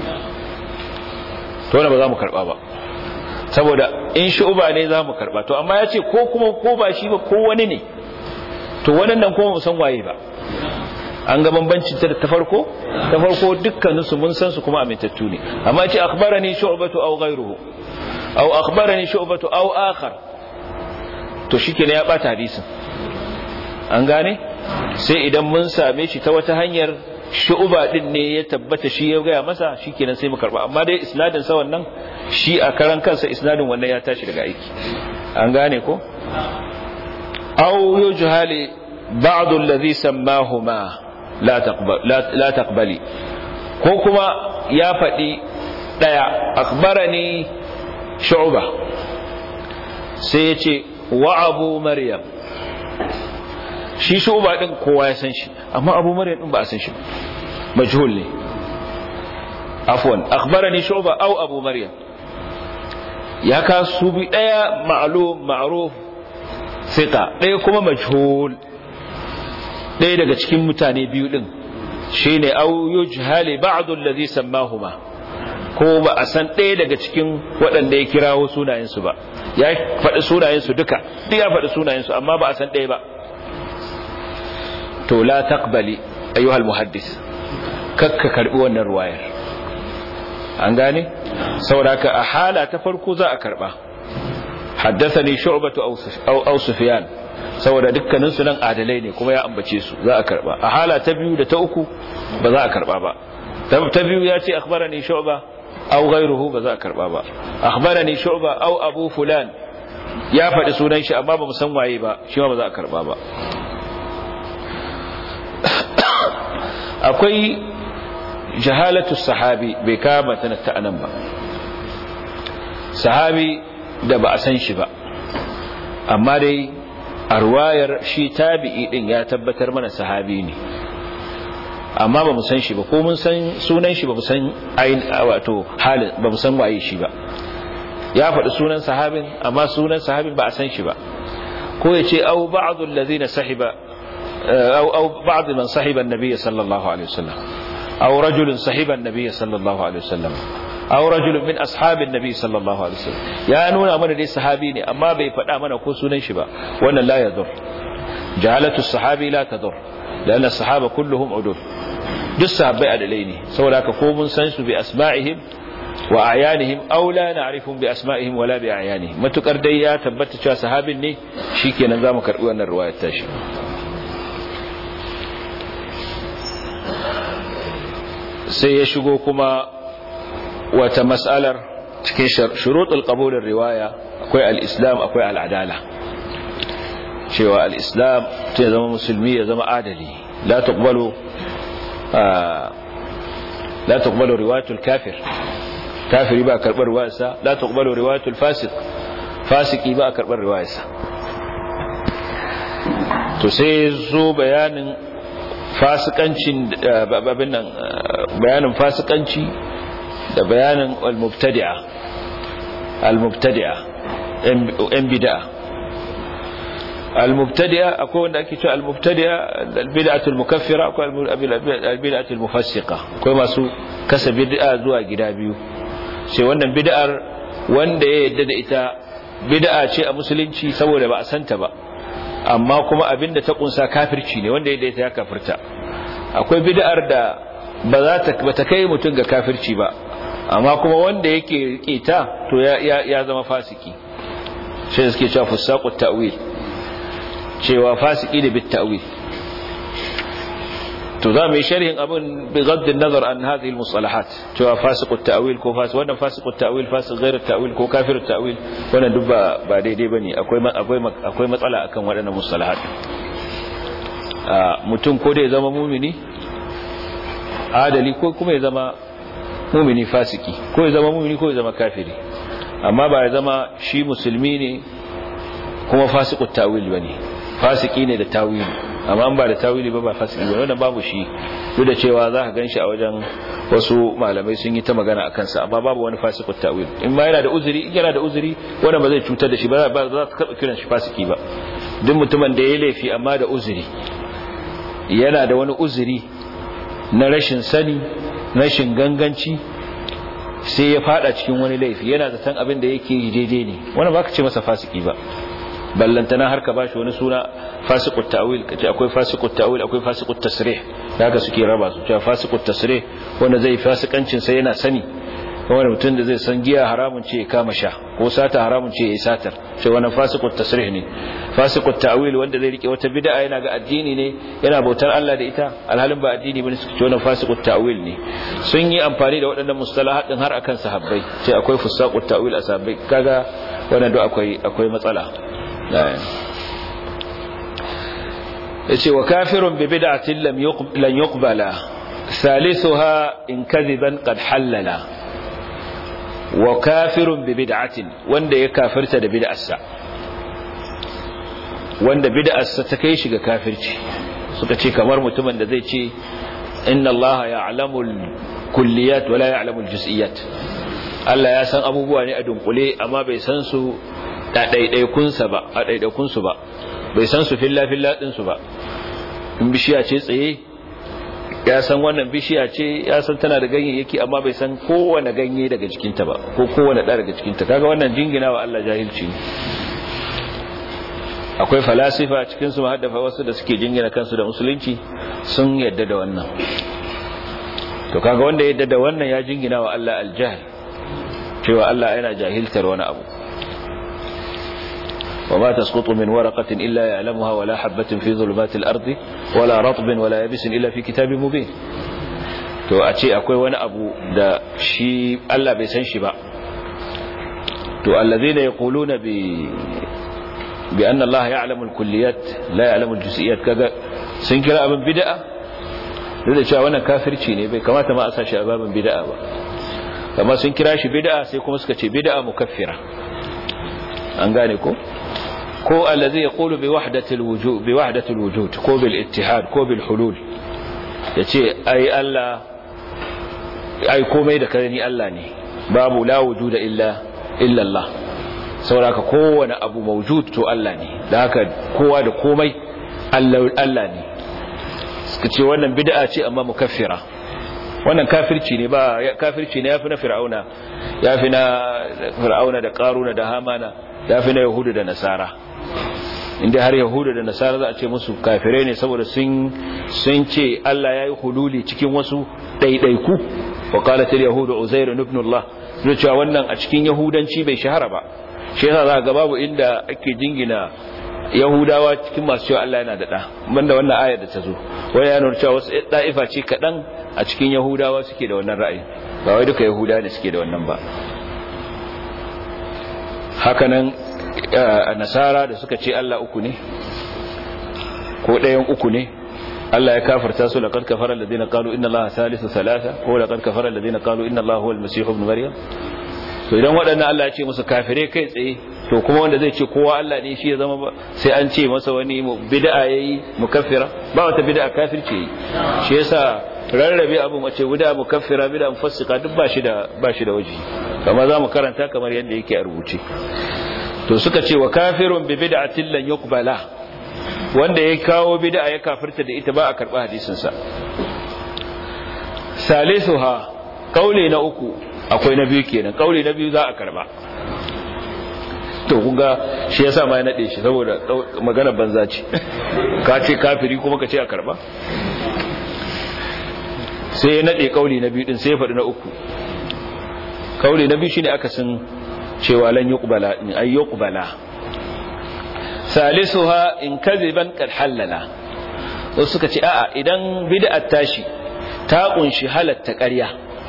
to wannan ba za mu karba ba saboda in shu'ba ne za mu karba to amma yace ko kuma ko ba shi ba ko wani ne to wannan kuma mu san waye ba an ga bambancin ta ta farko ta farko dukkanin su mun san su kuma amintattu ne amma ce akhbarani shu'batu aw ghayruhu aw akhbarani shu'batu aw akhar to shikenan ya bata hadisin an gane sai idan mun same shi ta wata hanyar shu'ba din ne ya tabbata shi ya gaya masa shikenan sai mu karba amma dai isnadin sa wannan shi a karan kansa isnadin wannan ya tashi daga aiki an gane ko aw yujhali ba'd alladhi sammahuma la taqbal la taqbali ko kuma ya faɗi daya akhbarani shu'ba sai ya ce wa abu maryam shi shu'ba din kowa ya san shi amma abu maryam din ba a san shi majhul ne afwan akhbarani shu'ba aw abu maryam ya ka su bi daya ma'lum ma'ruf thiqa daya kuma majhul daya daga cikin mutane biyu din shine aw yujhali ba'd alladhi sammahuma ko ba a san ɗaya daga cikin waɗanda ya kirawo sunayensu ba ya faɗi sunayensu duka duk ya faɗi sunayensu amma ba a san ɗaya ba to la taqbali ayyuhal muhaddis kakka karbi wannan ruwayar an gane saboda a hala ta farko za a karba haddathani shu'batu aw aw sufyan saboda dukkanin su nan adalai ne kuma ya ambace su za a karba a hala ta biyu da ta uku ba za a karba ba ta biyu ya ce akhbarani shu'ba aw ghayruhu ba za a karba ba akhbarani shu'ba aw abu fulan ya faɗi sunan shi amma ba mu san waye ba shi ma ba za a karba ba akwai jahalatu sahabi bai kama ta ta anan ba sahabi da ba a san shi ba amma dai a ruwayar shi tabi'i din ya tabbatar mana sahabi ne amma ba mu san shi ba ko mun san sunan shi ba mu san ayin wato halin ba mu san waye shi ba ya faɗi sunan sahabin amma sunan sahabin ba a san shi ba ko ya ce au ba'dhu allazina sahiba أو أو بعض من صحب النبي صلى الله عليه وسلم أو رجل صحب النبي صلى الله عليه وسلم أو رجل من أصحاب النبي صلى الله عليه وسلم يا نونا من دي صحابيني أما بي فدا من كو سنن شبا وانا لا يضر جهالة الصحابي لا تضر لأن الصحابة كلهم عدول duk sahabbai adalai ne saboda haka ko mun san su bi asma'ihim wa ayanihim aw la na'rifum bi asma'ihim wala bi ayanihim matukar dai ya tabbata cewa sahabin ne shikenan zamu karbi wannan riwayar tashi sai ya shigo kuma wata mas'alar cikin shuruɗul qabulin riwaya akwai al-islam akwai al-adala cewa al-islam ta zama musulmi ya zama adali la tuqbalu la tuqbalu riwayatul kafir kafiri ba karbar riwayarsa la tuqbalu riwayatul fasiq fasiki ba karbar riwayarsa to sai zo bayanin fasikancin babin nan bayanin fasikanci da bayanin al-mubtadi'a al-mubtadi'a yan bid'a al-mubtadi'a akwai wanda ake cewa al-mubtadi'a al-bid'atul mukaffira akwai al-bid'atul mufassiqa akwai masu kasa bid'a zuwa gida biyu sai wannan bid'ar wanda ya yadda da ita bid'a ce a musulunci saboda ba a santa ba amma kuma abinda ta kunsa kafirci ne wanda ya ta ya kafirta akwai bid'ar da ba za ta ba ta kai mutum ga kafirci ba amma kuma wanda yake rike ta to ya ya zama fasiki shi suke cewa fusaqut ta'wil cewa fasiki da bit ta'wil to za mu yi sharhin abin bi gaddin nazar an hadhihi al-mustalahat cewa fasiqut ta'wil ko fasik wannan fasiqut ta'wil fasik ghairu ta'wil ko kafirut ta'wil wannan duk ba ba daidai bane akwai akwai akwai matsala akan waɗannan mustalahat mutum ko da ya zama mumini adali ko kuma ya zama mumini fasiki ko ya zama mumini ko ya zama kafiri amma ba ya zama shi musulmi ne kuma fasiqut ta'wil bane fasiki ne da tawili amma an ba da tawili ba ba fasiki ba wannan babu shi duk da cewa za ka ganshi a wajen wasu malamai sun yi ta magana akan sa amma babu wani fasikut tawil in ma yana da uzuri in yana da uzuri wannan ba zai cutar da shi ba ba za ka karɓa kiran shi fasiki ba duk mutumin da ya laifi amma da uzuri yana da wani uzuri na rashin sani rashin ganganci sai ya fada cikin wani laifi yana zaton abin da yake yi daidai ne wannan ba ka ce masa fasiki ba ballantana har ka bashi wani suna fasiqut ta'wil kace akwai fasiqut ta'wil akwai fasiqut tasrih haka suke raba su cewa fasiqut tasrih wanda zai fasikancin sai yana sani wani mutum da zai san giya haramun ce ya kama sha ko sata haramun ce ya yi satar ce wannan fasiqut tasrih ne fasiqut ta'wil wanda zai rike wata bid'a yana ga addini ne yana bautar Allah da ita alhalin ba addini bane suke ce wannan fasiqut ta'wil ne sun yi amfani da waɗannan mustalahat din har akan sahabbai ce akwai fusaqut ta'wil a sahabbai kaga wannan duk akwai akwai matsala yace wa kafirun bi bid'atin lam lan yuqbala thalithuha in kadhiban qad halala wa kafirun bi bid'atin wanda ya kafirta da bid'arsa wanda bid'arsa ta kai shi ga kafirci suka ce kamar mutumin da zai ce inna allaha ya'lamu al-kulliyat wa la ya'lamu al-juz'iyat Allah ya san abubuwa ne a dunkule amma bai san su da ɗaiɗaikunsa ba a ɗaiɗaikunsu ba bai san su filla filla ɗinsu ba in bishiya ce tsaye ya san wannan bishiya ce ya san tana da ganyayyaki amma bai san kowane ganye daga jikinta ba ko kowane ɗa daga jikinta kaga wannan jingina wa Allah jahilci ne akwai falasifa cikin su haddafa wasu da suke jingina kansu da musulunci sun yadda da wannan to kaga wanda yadda da wannan ya jingina wa Allah aljahl cewa Allah yana jahiltar wani abu وما تسقط من ورقة إلا يعلمها ولا حبة في ظلمات الأرض ولا رطب ولا يبس إلا في كتاب مبين to a ce akwai wani abu da shi Allah bai san shi ba to allazina yaquluna bi bi anna Allah ya'lamu al-kulliyat la ya'lamu al-juz'iyat kaga sun kira abin bid'a duk da cewa wannan kafirci ne bai kamata ma a sa shi a babin bid'a ba amma sun kira shi bid'a sai kuma suka ce bid'a mukaffira an gane ko ko allazi yaqulu bi wahdatil wujud bi wahdatil wujud ko bil ittihad ko bil hulul yace ai Allah ai komai da kare Allah ne babu la wujuda illa illa Allah sauraka kowane abu mawjud to Allah ne da haka kowa da komai Allah Allah ne suka ce wannan bid'a ce amma mukaffira wannan kafirci ne ba kafirci ne yafi na fir'auna yafi na fir'auna da qaruna da hamana yafi na yahudu da nasara inda har yahudu da nasara za a ce musu kafirai ne saboda sun sun ce Allah yayi hululi cikin wasu daidaiku wa qalat al yahudu uzair ibn Allah zai cewa wannan a cikin yahudanci bai shahara ba shi yasa za ga babu inda ake jingina yahudawa cikin masu cewa Allah yana da da banda wannan ayar da ta zo wai ya nuna cewa wasu da'ifa ce kadan a cikin yahudawa suke da wannan ra'ayi ba wai duka yahudawa ne suke da wannan ba hakanan nasara da suka ce Allah uku ne ko ɗayan uku ne Allah ya kafarta su laqad kafara alladhina qalu inna allaha thalithu thalatha ko laqad kafara alladhina qalu inna allaha huwal masih ibn maryam to idan waɗannan Allah ya ce musu kafire kai tsaye to kuma wanda zai ce kowa Allah ne shi ya zama ba sai an ce masa wani bid'a yayi mukaffira ba wata bid'a kafirce yi shi yasa rarrabe abu mace bid'a mukaffira bid'a mufassika duk ba shi da ba shi da waje kamar zamu karanta kamar yadda yake a rubuce to suka ce wa kafirun bi bid'atin lan yuqbala wanda ya kawo bid'a ya kafirta da ita ba a karba hadisin sa salisuha kauli na uku akwai na biyu kenan kauli na biyu za a karba to kunga shi yasa ma ya nade shi saboda magana banza ce ka ce kafiri kuma ka ce a karba sai ya nade kauli na biyu din sai ya faɗi na uku kauli na biyu shine akasin cewa lan yuqbala in ay yuqbala salisuha in kadhiban kad halala wasu suka ce a'a idan bid'at tashi ta kunshi halatta ƙarya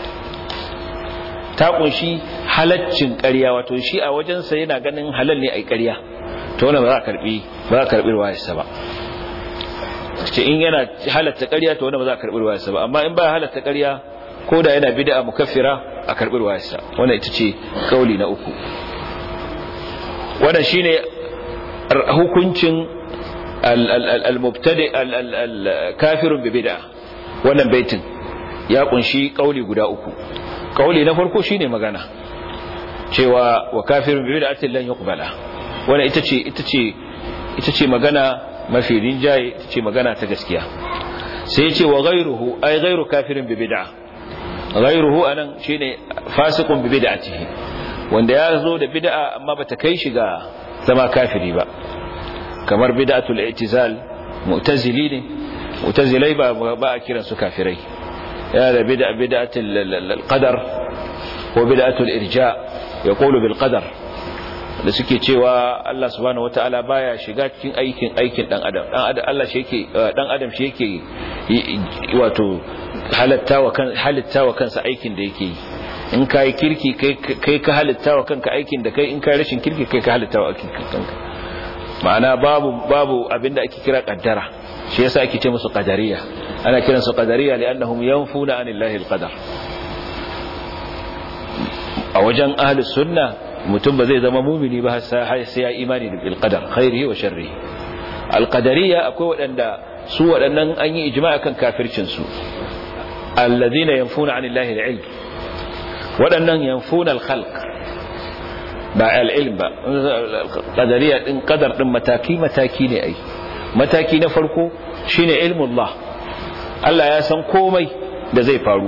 ta kunshi halaccin ƙarya wato shi a wajensa yana ganin halal ne ai ƙarya to wannan ba za a karbi ba za a karbi ruwayarsa ba ce in yana halatta ƙarya to wannan ba za a karbi ruwayarsa ba amma in ba halatta ƙarya ko da yana bid'a mukaffira a karbi ruwayarsa wannan ita ce kauli na uku wannan shine hukuncin al-mubtadi al-kafirun bi bid'a wannan baitin ya kunshi kauli guda uku kauli na farko shine magana cewa wa kafirun bi bid'atin lan yuqbala wannan ita ce ita ce ita ce magana mafi rinjaye ita ce magana ta gaskiya sai ya ce wa ghayruhu ay ghayru kafirin bi bid'a ghayruhu anan shine fasiqun bi bid'atihi wanda ya zo da bid'a amma bata kai shi ga zama kafiri ba kamar bid'atul i'tizal mu'tazili ne mu'tazilai ba ba a kiran su kafirai yana da bid'a bid'atul qadar ko bid'atul irja yaqulu bil qadar da suke cewa Allah subhanahu wataala baya shiga cikin aikin aikin dan adam dan adam Allah shi yake dan adam shi yake wato halatta wa kan halitta wa kansa aikin da yake yi in kai kirki kai kai ka halitta wa kanka aikin da kai in kai rashin kirki kai ka halitta wa aikin kanka ma'ana babu babu abinda ake kira kaddara shi yasa ake ce musu qadariya ana kiransu qadariya li'annahum yanfuna anillahi alqadar a wajen ahlus sunna mutum ba zai zama mumini ba sai ya imani da bilqadar khairihi wa sharrihi alqadariya akwai wadanda su wadannan an yi ijma'a kan kafircin su alladhina yanfuna 'anillahi al'ilm wadannan yanfuna al-khalq ba al-ilm ba qadariya din qadar din mataki mataki ne ai mataki na farko shine ilmullah Allah ya san komai da zai faru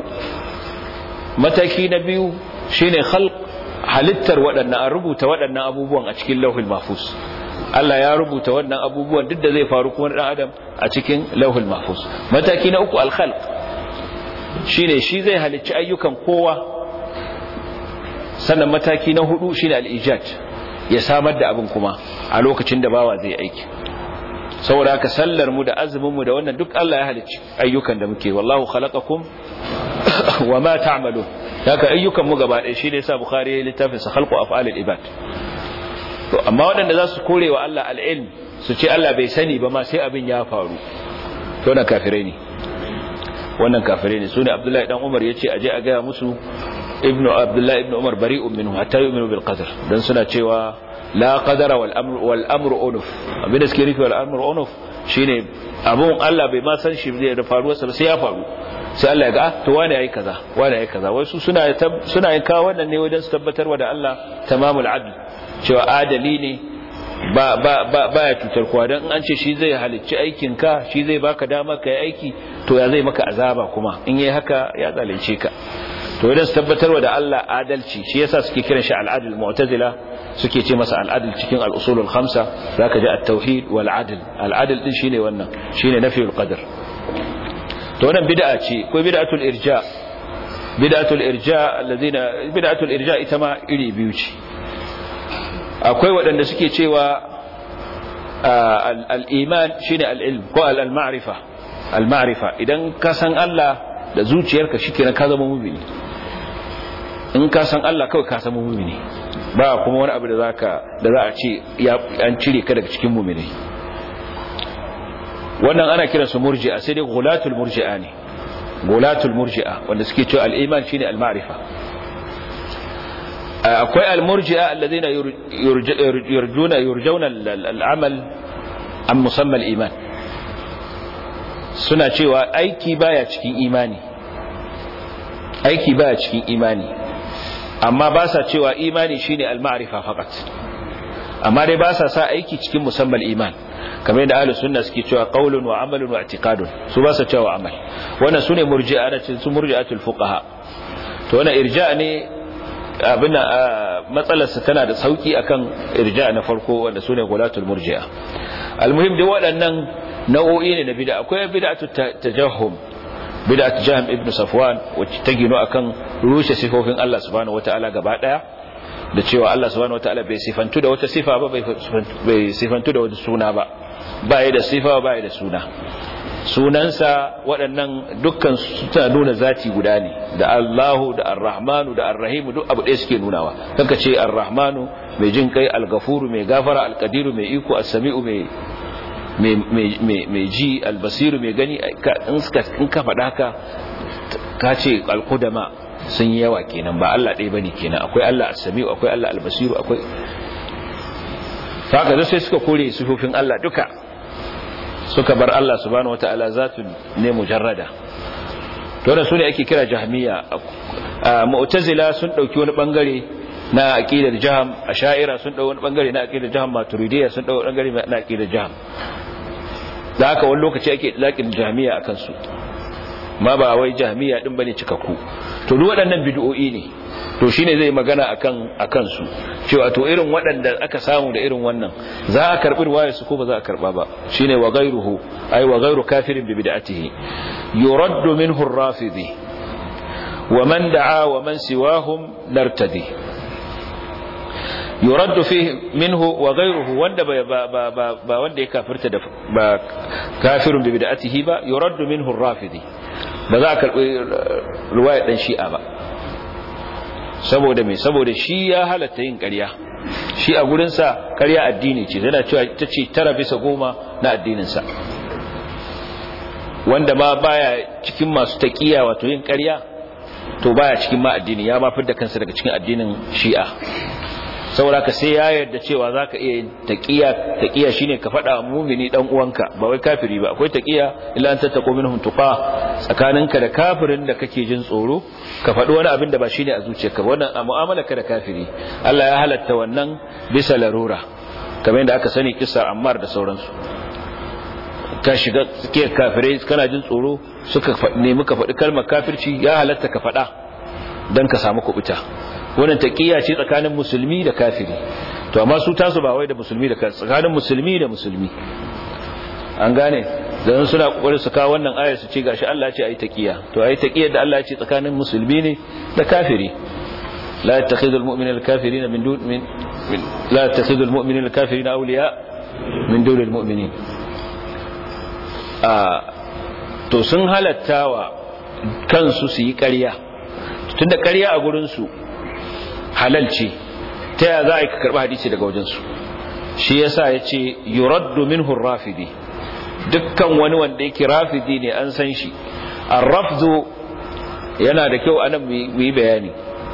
mataki na biyu shine khalq halittar waɗannan an rubuta waɗannan abubuwan a cikin lauhul mahfuz Allah ya rubuta waɗannan abubuwan duk da zai faru kuma ɗan adam a cikin lauhul mahfuz mataki na uku al-khalq shine shi zai halicci ayyukan kowa sannan mataki na hudu shine al-ijad ya samar da abin kuma a lokacin da bawa zai aiki saboda haka sallar mu da azumin mu da wannan duk Allah ya halicci ayyukan da muke wallahu khalaqakum wama ta'malun haka ayyukan mu gaba ɗaya shine yasa bukhari ya littafin sa khalqu af'alil ibad to amma waɗanda za su kore wa Allah al-ilm su ce Allah bai sani ba ma sai abin ya faru to na kafirai ne wannan kafirai ne sune abdullahi dan umar yace aje a ga musu ibnu abdullahi ibnu umar bari'un minhu hatta yu'minu bil qadar dan suna cewa la qadara wal amru wal amru unuf abin da suke nufi wal amru unuf shine abun Allah bai ma san shi zai da faruwar sa sai ya faru sai Allah ya ga to wani yayi kaza wani yayi kaza wai su suna suna yin kawo wannan ne wajen su tabbatarwa da Allah tamamul adl cewa adali ne ba ba ba baya cutar kowa dan an ce shi zai halicci aikin ka shi zai baka dama ka yi aiki to ya zai maka azaba kuma in yayi haka ya zalunce ka to wajen su tabbatarwa da Allah adalci shi yasa suke kiran shi al-adl mu'tazila suke ce masa al-adl cikin al-usul al-khamsa zaka ji at-tauhid wal adl al-adl din shine wannan shine nafiyul qadar to wannan bid'a ce ko bid'atul irja bid'atul irja alladhina bid'atul irja ita ma iri biyu ce akwai waɗanda suke cewa al-iman shine al-ilm ko al-ma'rifa al-ma'rifa idan ka san Allah da zuciyarka shikenan ka zama mu'mini in ka san Allah kawai ka zama mu'mini ba kuma wani abu da zaka da za a ce an cire ka daga cikin mu'mini wannan ana kiran su murji'a sai dai gulatul murji'a ne gulatul murji'a wanda suke cewa al-iman shine al-ma'rifa akwai al-murji'a alladhina yurjuna yurjuna al-amal an musamma al-iman suna cewa aiki baya cikin imani aiki baya cikin imani amma ba sa cewa imani shine al-ma'rifa faqat amma dai ba sa sa aiki cikin musamman iman kamar yadda ahlus sunna suke cewa qaulun wa amalun wa i'tiqadun su ba sa cewa amal wannan sune murji'a na cikin murji'atul fuqaha to wannan irja' ne abin matsalar sa tana da sauki akan irja' na farko wanda sune gulatul murji'a almuhim dai waɗannan nau'o'i ne na bid'a akwai bid'atu tajahhum bid'atu jahm ibn safwan wacce ta gino akan rushe sifofin Allah subhanahu wataala gaba daya da cewa Allah subhanahu wataala bai sifantu da wata sifa ba bai sifantu da wata suna ba bai da sifa bai da suna sunansa waɗannan dukkan suna nuna zati guda ne da Allahu da Ar-Rahmanu da Ar-Rahimu duk abu ɗaya suke nunawa kanka ce Ar-Rahmanu mai jin kai Al-Ghafuru mai gafara Al-Qadiru mai iko As-Sami'u mai mai ji albasiru mai gani in ka faɗa ka ka ce alkudama sun yi yawa kenan ba Allah ɗaya bane kenan akwai Allah as-sami'u akwai Allah al-basiru akwai haka sai suka kore sifofin Allah duka suka bar Allah subhanahu wata'ala zatun ne mujarrada to da su ne ake kira jahmiya mu'tazila sun dauki wani bangare na aqidar jaham asha'ira sun dauki wani bangare na aqidar jaham maturidiyya sun dauki wani bangare na aqidar jaham da haka wani lokaci ake laƙin jami'a a kansu ma ba wai jahmiya din bane cikakku to duk waɗannan bid'o'i ne to shine zai magana akan akan su cewa to irin waɗanda aka samu da irin wannan za a karbi riwaya su ko ba za a karba ba shine wa ghayruhu ay wa ghayru kafirin bi bid'atihi yuraddu minhu ar-rafidi wa man da'a wa man siwahum nartadi yuraddu fihi minhu wa ghayruhu wanda ba ba ba ba wanda ya kafirta da ba kafirun bi bid'atihi ba yuraddu minhu ar-rafidi ba za a karbi riwaya dan shi'a ba saboda me saboda shi ya halatta yin ƙarya shi a gurinsa ƙarya addini ce yana cewa ita ce tara bisa goma na addininsa wanda ma baya cikin masu taƙiya wato yin ƙarya to baya cikin ma addini ya ma da kansa daga cikin addinin shi'a saboda ka sai ya yarda cewa zaka iya yin taqiya taqiya shine ka faɗa mumini dan uwanka ba wai kafiri ba akwai taqiya illa an tattaqu minhum tuqa tsakaninka da kafirin da kake jin tsoro ka faɗi wani abin da ba shine a zuciyarka ba wannan a mu'amalarka da kafiri Allah ya halatta wannan bisa larura kamar yadda aka sani kissa Ammar da sauransu ka shiga tsakiyar kafirai kana jin tsoro suka nemi ka faɗi kalmar kafirci ya halatta ka faɗa dan ka samu kubuta wannan taqiya ce tsakanin musulmi da kafiri to amma su tasu ba wai da musulmi da kafiri tsakanin musulmi da musulmi an gane dan suna kokarin su kawo wannan ayar su ce gashi Allah ya ce ayi taqiya to ayi taqiyar da Allah ya ce tsakanin musulmi ne da kafiri la yattakhidul mu'minuna al-kafirina min dun min la yattakhidul mu'minuna al-kafirina awliya min dunil mu'minin a to sun halattawa kansu su yi ƙarya tunda ƙarya a gurin su halal ce ta ya za a yi ka karɓi hadisi daga wajensu shi yasa ya ce yuraddu minhu rafidi dukkan wani wanda yake rafidi ne an san shi arrafdu yana da kyau anan mu yi bayani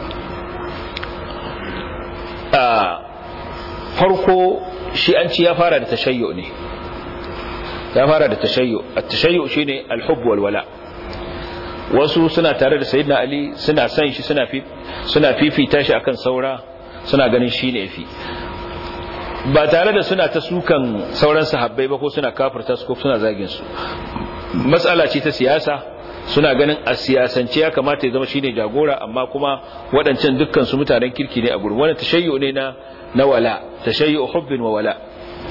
a farko shi an ci ya fara da tashayyu ne ya fara da tashayyu at-tashayyu shine al-hubb wal wala' wasu suna tare da sayyidina ali suna san shi suna fi suna fifita shi akan saura suna ganin shi ne fi ba tare da suna ta sukan sauran sahabbai ba ko suna kafirta su ko suna zagin su matsala ce ta siyasa suna ganin a siyasance ya kamata ya zama shine jagora amma kuma waɗancan dukkan su mutanen kirki ne a gurin wannan tashayyu ne na na wala tashayyu hubbin wa wala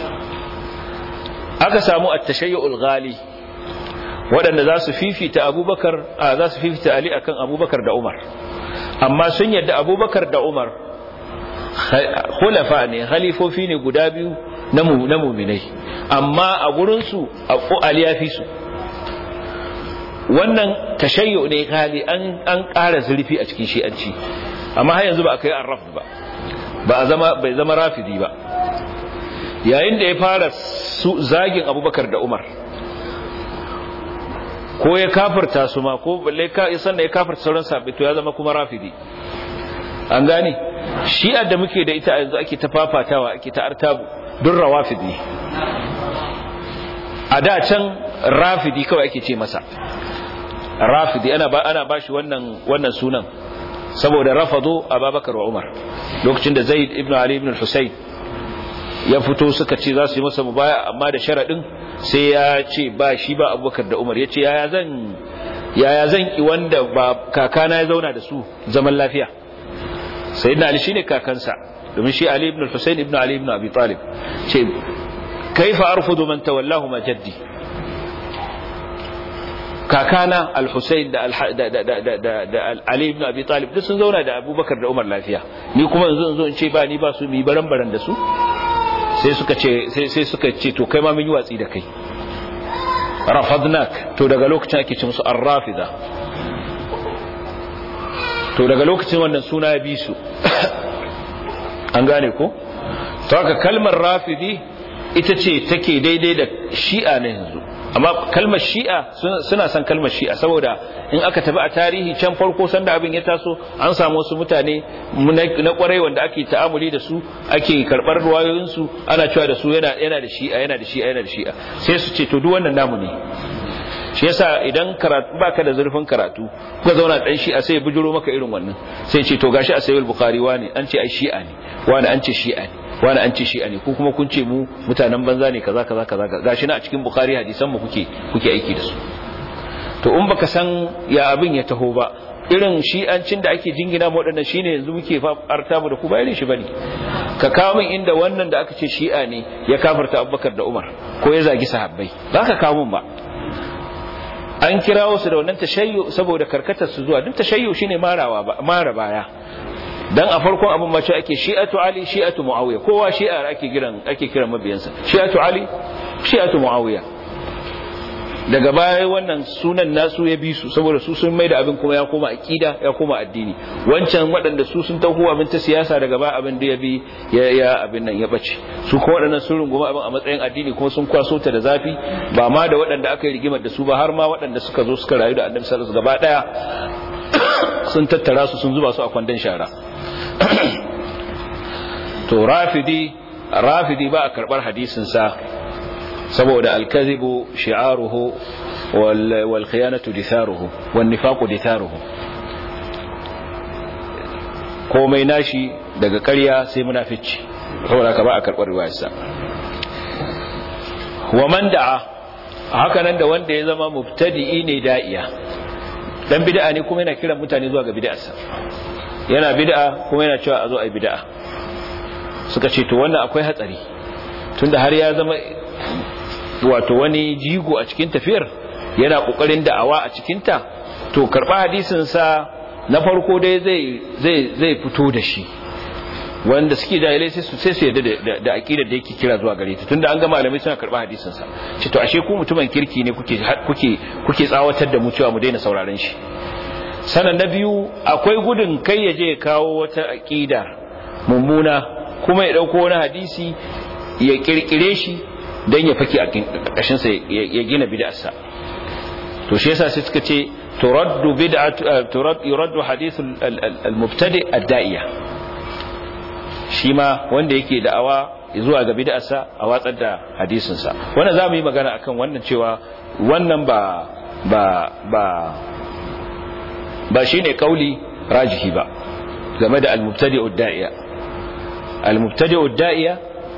aka samu at-tashayyu al-ghali waɗanda za su fifita abubakar za su fifita ali akan abubakar da umar amma sun yadda abubakar da umar hulafa ne halifofi ne guda biyu na muminai amma a gurinsu ali ya fi su wannan tashayyo ne gali an ƙara zurfi a cikin shi'anci amma har yanzu ba a kai an rafi ba ba a zama bai zama rafidi ba yayin da ya fara zagin abubakar da umar ko ya kafirta su ma ko balle ka isan da ya kafirta sauran sabbi to ya zama kuma rafidi an gane shi'ar da muke da ita yanzu ake ta fafatawa ake ta artabu dun rawafidi a da can rafidi kawai ake ce masa rafidi ana ba ana bashi wannan wannan sunan saboda rafado ababakar wa umar lokacin da zaid ibn ali ibn al-husayn ya fito suka ce za su yi masa mubaya amma da sharadin sai ya ce ba shi ba abubakar da umar ya ce yaya zan yaya zan ki wanda ba kakana ya zauna da su zaman lafiya sai na ali shine kakansa domin shi ali ibn al-husayn ibn ali ibn abi talib ce kaifa arfudu man tawallahu ma jaddi kakana al-husayn da da ali ibn abi talib duk sun zauna da abubakar da umar lafiya ni kuma yanzu zo in ce ba ni ba su mi baran baran da su sai suka ce sai suka ce to kai ma mun yi watsi da kai rafadnak to daga lokacin ake ce musu arrafida to daga lokacin wannan suna ya bi su an gane ko to haka kalmar rafidi ita ce take daidai da shi'a na yanzu amma kalmar shi'a suna son kalmar shi'a saboda in aka tafi a tarihi can farko sanda abin ya taso an samu wasu mutane na kwarai wanda ake ta'amuli da su ake karbar ruwayoyinsu ana cewa da su yana yana da shi'a yana da shi'a yana da shi'a sai su ce to duk wannan namu ne shi yasa idan karatu baka da zurfin karatu kuka zauna dan shi'a sai ya bujuro maka irin wannan sai ce to gashi a sayyid bukhari wani an ce ai shi'a ne wani an ce shi'a ne wani an ce shi'a ne ko kuma kun ce mu mutanen banza ne kaza kaza kaza gashi na a cikin bukhari hadisan mu kuke kuke aiki da su to in baka san ya abin ya taho ba irin shi'ancin da ake jingina mu waɗannan shine yanzu muke farta mu da ku ba irin shi bane ka kawo min inda wannan da aka ce shi'a ne ya kafarta Abubakar da Umar ko ya zagi sahabbai ba ka kawo min ba an kirawo su da wannan tashayyu saboda karkatar su zuwa duk tashayyu shine marawa ba mara baya dan a farkon abin mace ake shi'atu ali shi'atu muawiya kowa shi'a ake kiran ake kiran mabiyansa shi'atu ali shi'atu muawiya daga baya wannan sunan nasu ya bi su saboda su sun maida abin kuma ya koma akida ya koma addini wancan waɗanda su sun taho abin ta siyasa daga baya abin da ya bi ya ya abin nan ya bace su kuma waɗannan sun runguma abin a matsayin addini kuma sun kwaso ta da zafi ba ma da waɗanda aka yi rigimar da su ba har ma waɗanda suka zo suka rayu da annabi sallallahu alaihi wasallam gaba daya sun tattara su sun zuba su a kwandon shara to rafidi rafidi ba a karbar hadisin sa saboda alkazibu shi'aruhu wal khiyanatu ditharuhu wan nifaqu ditharuhu komai nashi daga ƙarya sai munafici saboda ka ba a karbar riwayarsa wa man da'a haka nan da wanda ya zama mubtadi'i ne da'iya dan bid'a ne kuma yana kiran mutane zuwa ga bid'arsa yana bid'a kuma yana cewa a zo a yi bid'a suka ce to wannan akwai hatsari tunda har ya zama wato wani jigo a cikin tafiyar yana kokarin da'awa a cikin ta to karba hadisin sa na farko dai zai zai zai fito da shi wanda suke jahilai sai su sai su yadda da da aqidar da yake kira zuwa gare ta tunda an ga malamai suna karba hadisin sa ce to ashe ku mutumin kirki ne kuke kuke kuke tsawatar da mu cewa mu daina sauraron shi sanan na biyu akwai gudun kai ya je ya kawo wata aqida mummuna kuma ya dauko wani hadisi ya kirkire shi dan ya fake a kashin sa ya gina bid'arsa to shi yasa sai suka ce turaddu bid'atu turad yuraddu hadith al-mubtadi ad-da'iya shi ma wanda yake da'awa zuwa ga bid'arsa a watsar da hadisin sa wannan zamu yi magana akan wannan cewa wannan ba ba ba ba shine kauli rajihi ba game da al-mubtadi ad-da'iya al-mubtadi ad-da'iya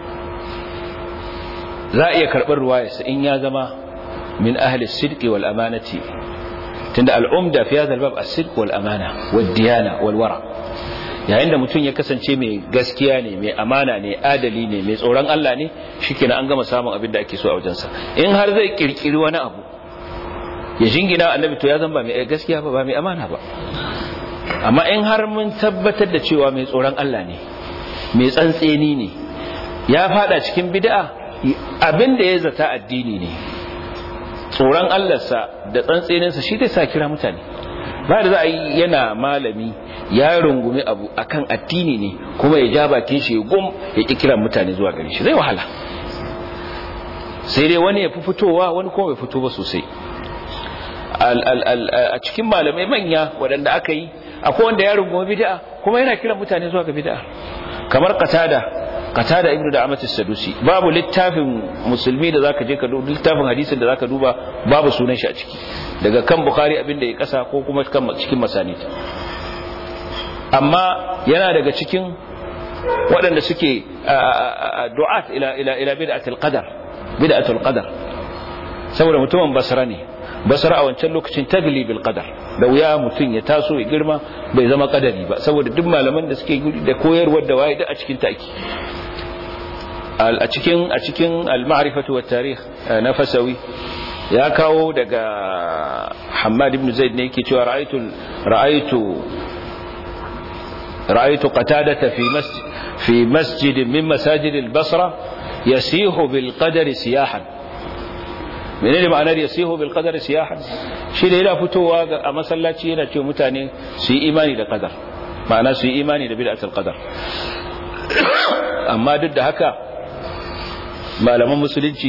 za a iya karɓar ruwayarsa in ya zama min ahli sidqi wal amanati tunda al'umda fi hadha al-bab as-sidq wal amana wad diyana wal wara yayin da mutum ya kasance mai gaskiya ne mai amana ne adali ne mai tsoron Allah ne shikenan an gama samun abin da ake so a wajensa in har zai kirkiri wani abu ya jingina annabi to ya zama ba mai gaskiya ba ba mai amana ba amma in har mun tabbatar da cewa mai tsoron Allah ne mai tsantseni ne ya fada cikin bid'a abin da ya zata addini ne tsoron Allahnsa da tsantseninsa shi zai sa kira mutane ba da za a yi yana malami ya rungumi abu akan addini ne kuma ya ja bakin shi ya gum ya ki kiran mutane zuwa gare shi zai wahala sai dai wani ya fi fitowa wani kuma bai fito ba sosai a cikin malamai manya waɗanda aka yi akwai wanda ya rungumi bid'a kuma yana kiran mutane zuwa ga bid'a kamar qatada qatada ibnu da amatis sadusi babu littafin musulmi da zaka je ka duba littafin hadisin da zaka duba babu sunan shi a ciki daga kan bukhari abin da ya kasa ko kuma kan cikin masanid amma yana daga cikin waɗanda suke du'at ila ila ila bid'atul qadar bid'atul qadar saboda mutumin basra ne basra a wancan lokacin tagli bil qadar da wuya mutum ya taso ya girma bai zama kadari ba saboda duk malaman da suke da koyarwar da waye duk a cikin taki a cikin a cikin al-ma'rifatu wat tarikh na fasawi ya kawo daga Hammad ibn Zaid ne yake cewa ra'aytu ra'aytu ra'aytu qatadata fi masjid fi masjid min masajid al-Basra yasihu bil qadari siyahan menene ma'anar yasihu bil qadari siyahan shi da yana fitowa a masallaci yana cewa mutane su yi imani da qadar ma'ana su yi imani da bid'atul qadar amma duk da haka malaman musulunci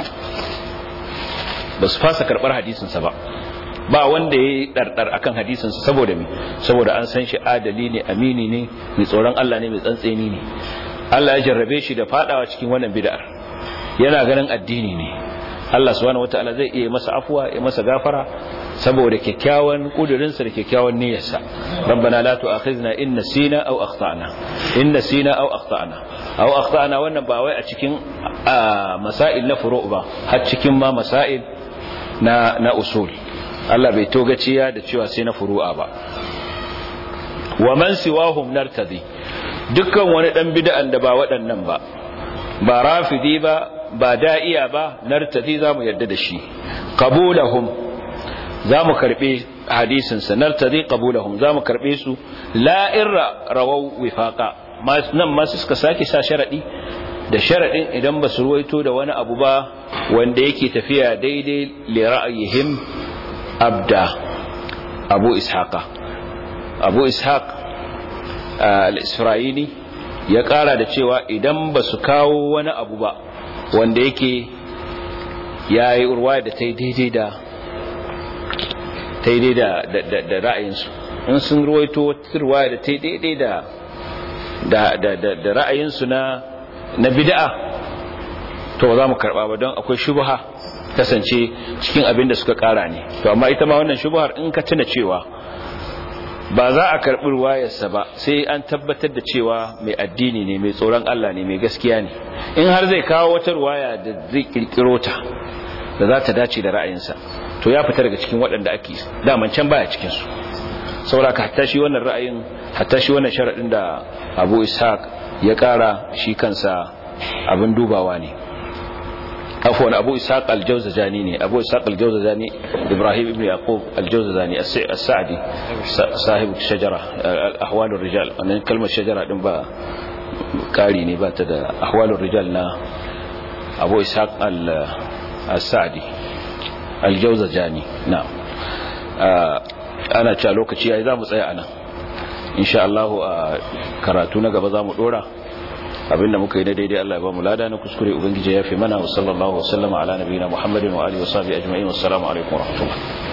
ba su fasa karbar hadisinsa ba ba wanda ya yi ɗarɗar akan hadisinsa saboda me saboda an san shi adali ne amini ne mai tsoron Allah ne mai tsantseni ne Allah ya jarrabe shi da fadawa cikin wannan bid'ar yana ganin addini ne Allah subhanahu wataala zai iya masa afuwa ya masa gafara saboda kyakkyawan kudurinsa da kyakkyawan niyyarsa rabbana la tu'akhizna in nasina aw akhtana in nasina aw akhtana aw akhtana wannan ba wai a cikin masail na furu ba har cikin ma masail na na usul Allah bai togaciya da cewa sai na furu'a ba wa man siwahum nartadi dukkan wani dan bid'an da ba waɗannan ba ba rafidi ba ba da'iya ba nartadi zamu yarda da shi qabulahum zamu karbe hadisin sa nartadi qabulahum zamu karbe su la irra rawaw wifaqa nan ma suka sake sa sharadi da sharadin idan ba su ruwaito da wani abu ba wanda yake tafiya daidai li ra'ayihim abda abu ishaqa abu ishaq al-isra'ili ya kara da cewa idan ba su kawo wani abu ba wanda yake ya yi urwa da ta yi daidai da ta yi daidai da ra'ayinsu in sun ruwaito wata ruwa da ta yi daidai da ra'ayinsu na bida'a to za mu karba ba don akwai shubha kasance cikin abin da suka kara ne to amma ita ma wannan shubhar in ka tuna cewa ba za a karɓi ruwayarsa ba sai an tabbatar da cewa mai addini ne mai tsoron Allah ne mai gaskiya ne in har zai kawo wata ruwaya da zai kirkiro ta da za ta dace da ra'ayinsa to ya fita daga cikin waɗanda ake daman can baya cikin su saboda ka hatta shi wannan ra'ayin hatta shi wannan sharadin da Abu Ishaq ya ƙara shi kansa abin dubawa ne afwan abu ishaq al-jawzajani ne abu ishaq al-jawzajani ibrahim ibn yaqub al-jawzajani as-sa'di sahib shajara ahwalur rijal wannan kalmar shajara din ba kari ne ba ta da ahwalur rijal na abu ishaq al-sa'di al-jawzajani na ana cewa lokaci yayi zamu tsaya anan insha Allah a karatu na gaba zamu dora abinda muka yi na daidai Allah ya ba mu lada na kuskure ubangiji ya fi mana wa sallallahu wa sallama ala nabiyina Muhammadin wa alihi wa sahbihi ajma'in wassalamu alaikum wa rahmatullah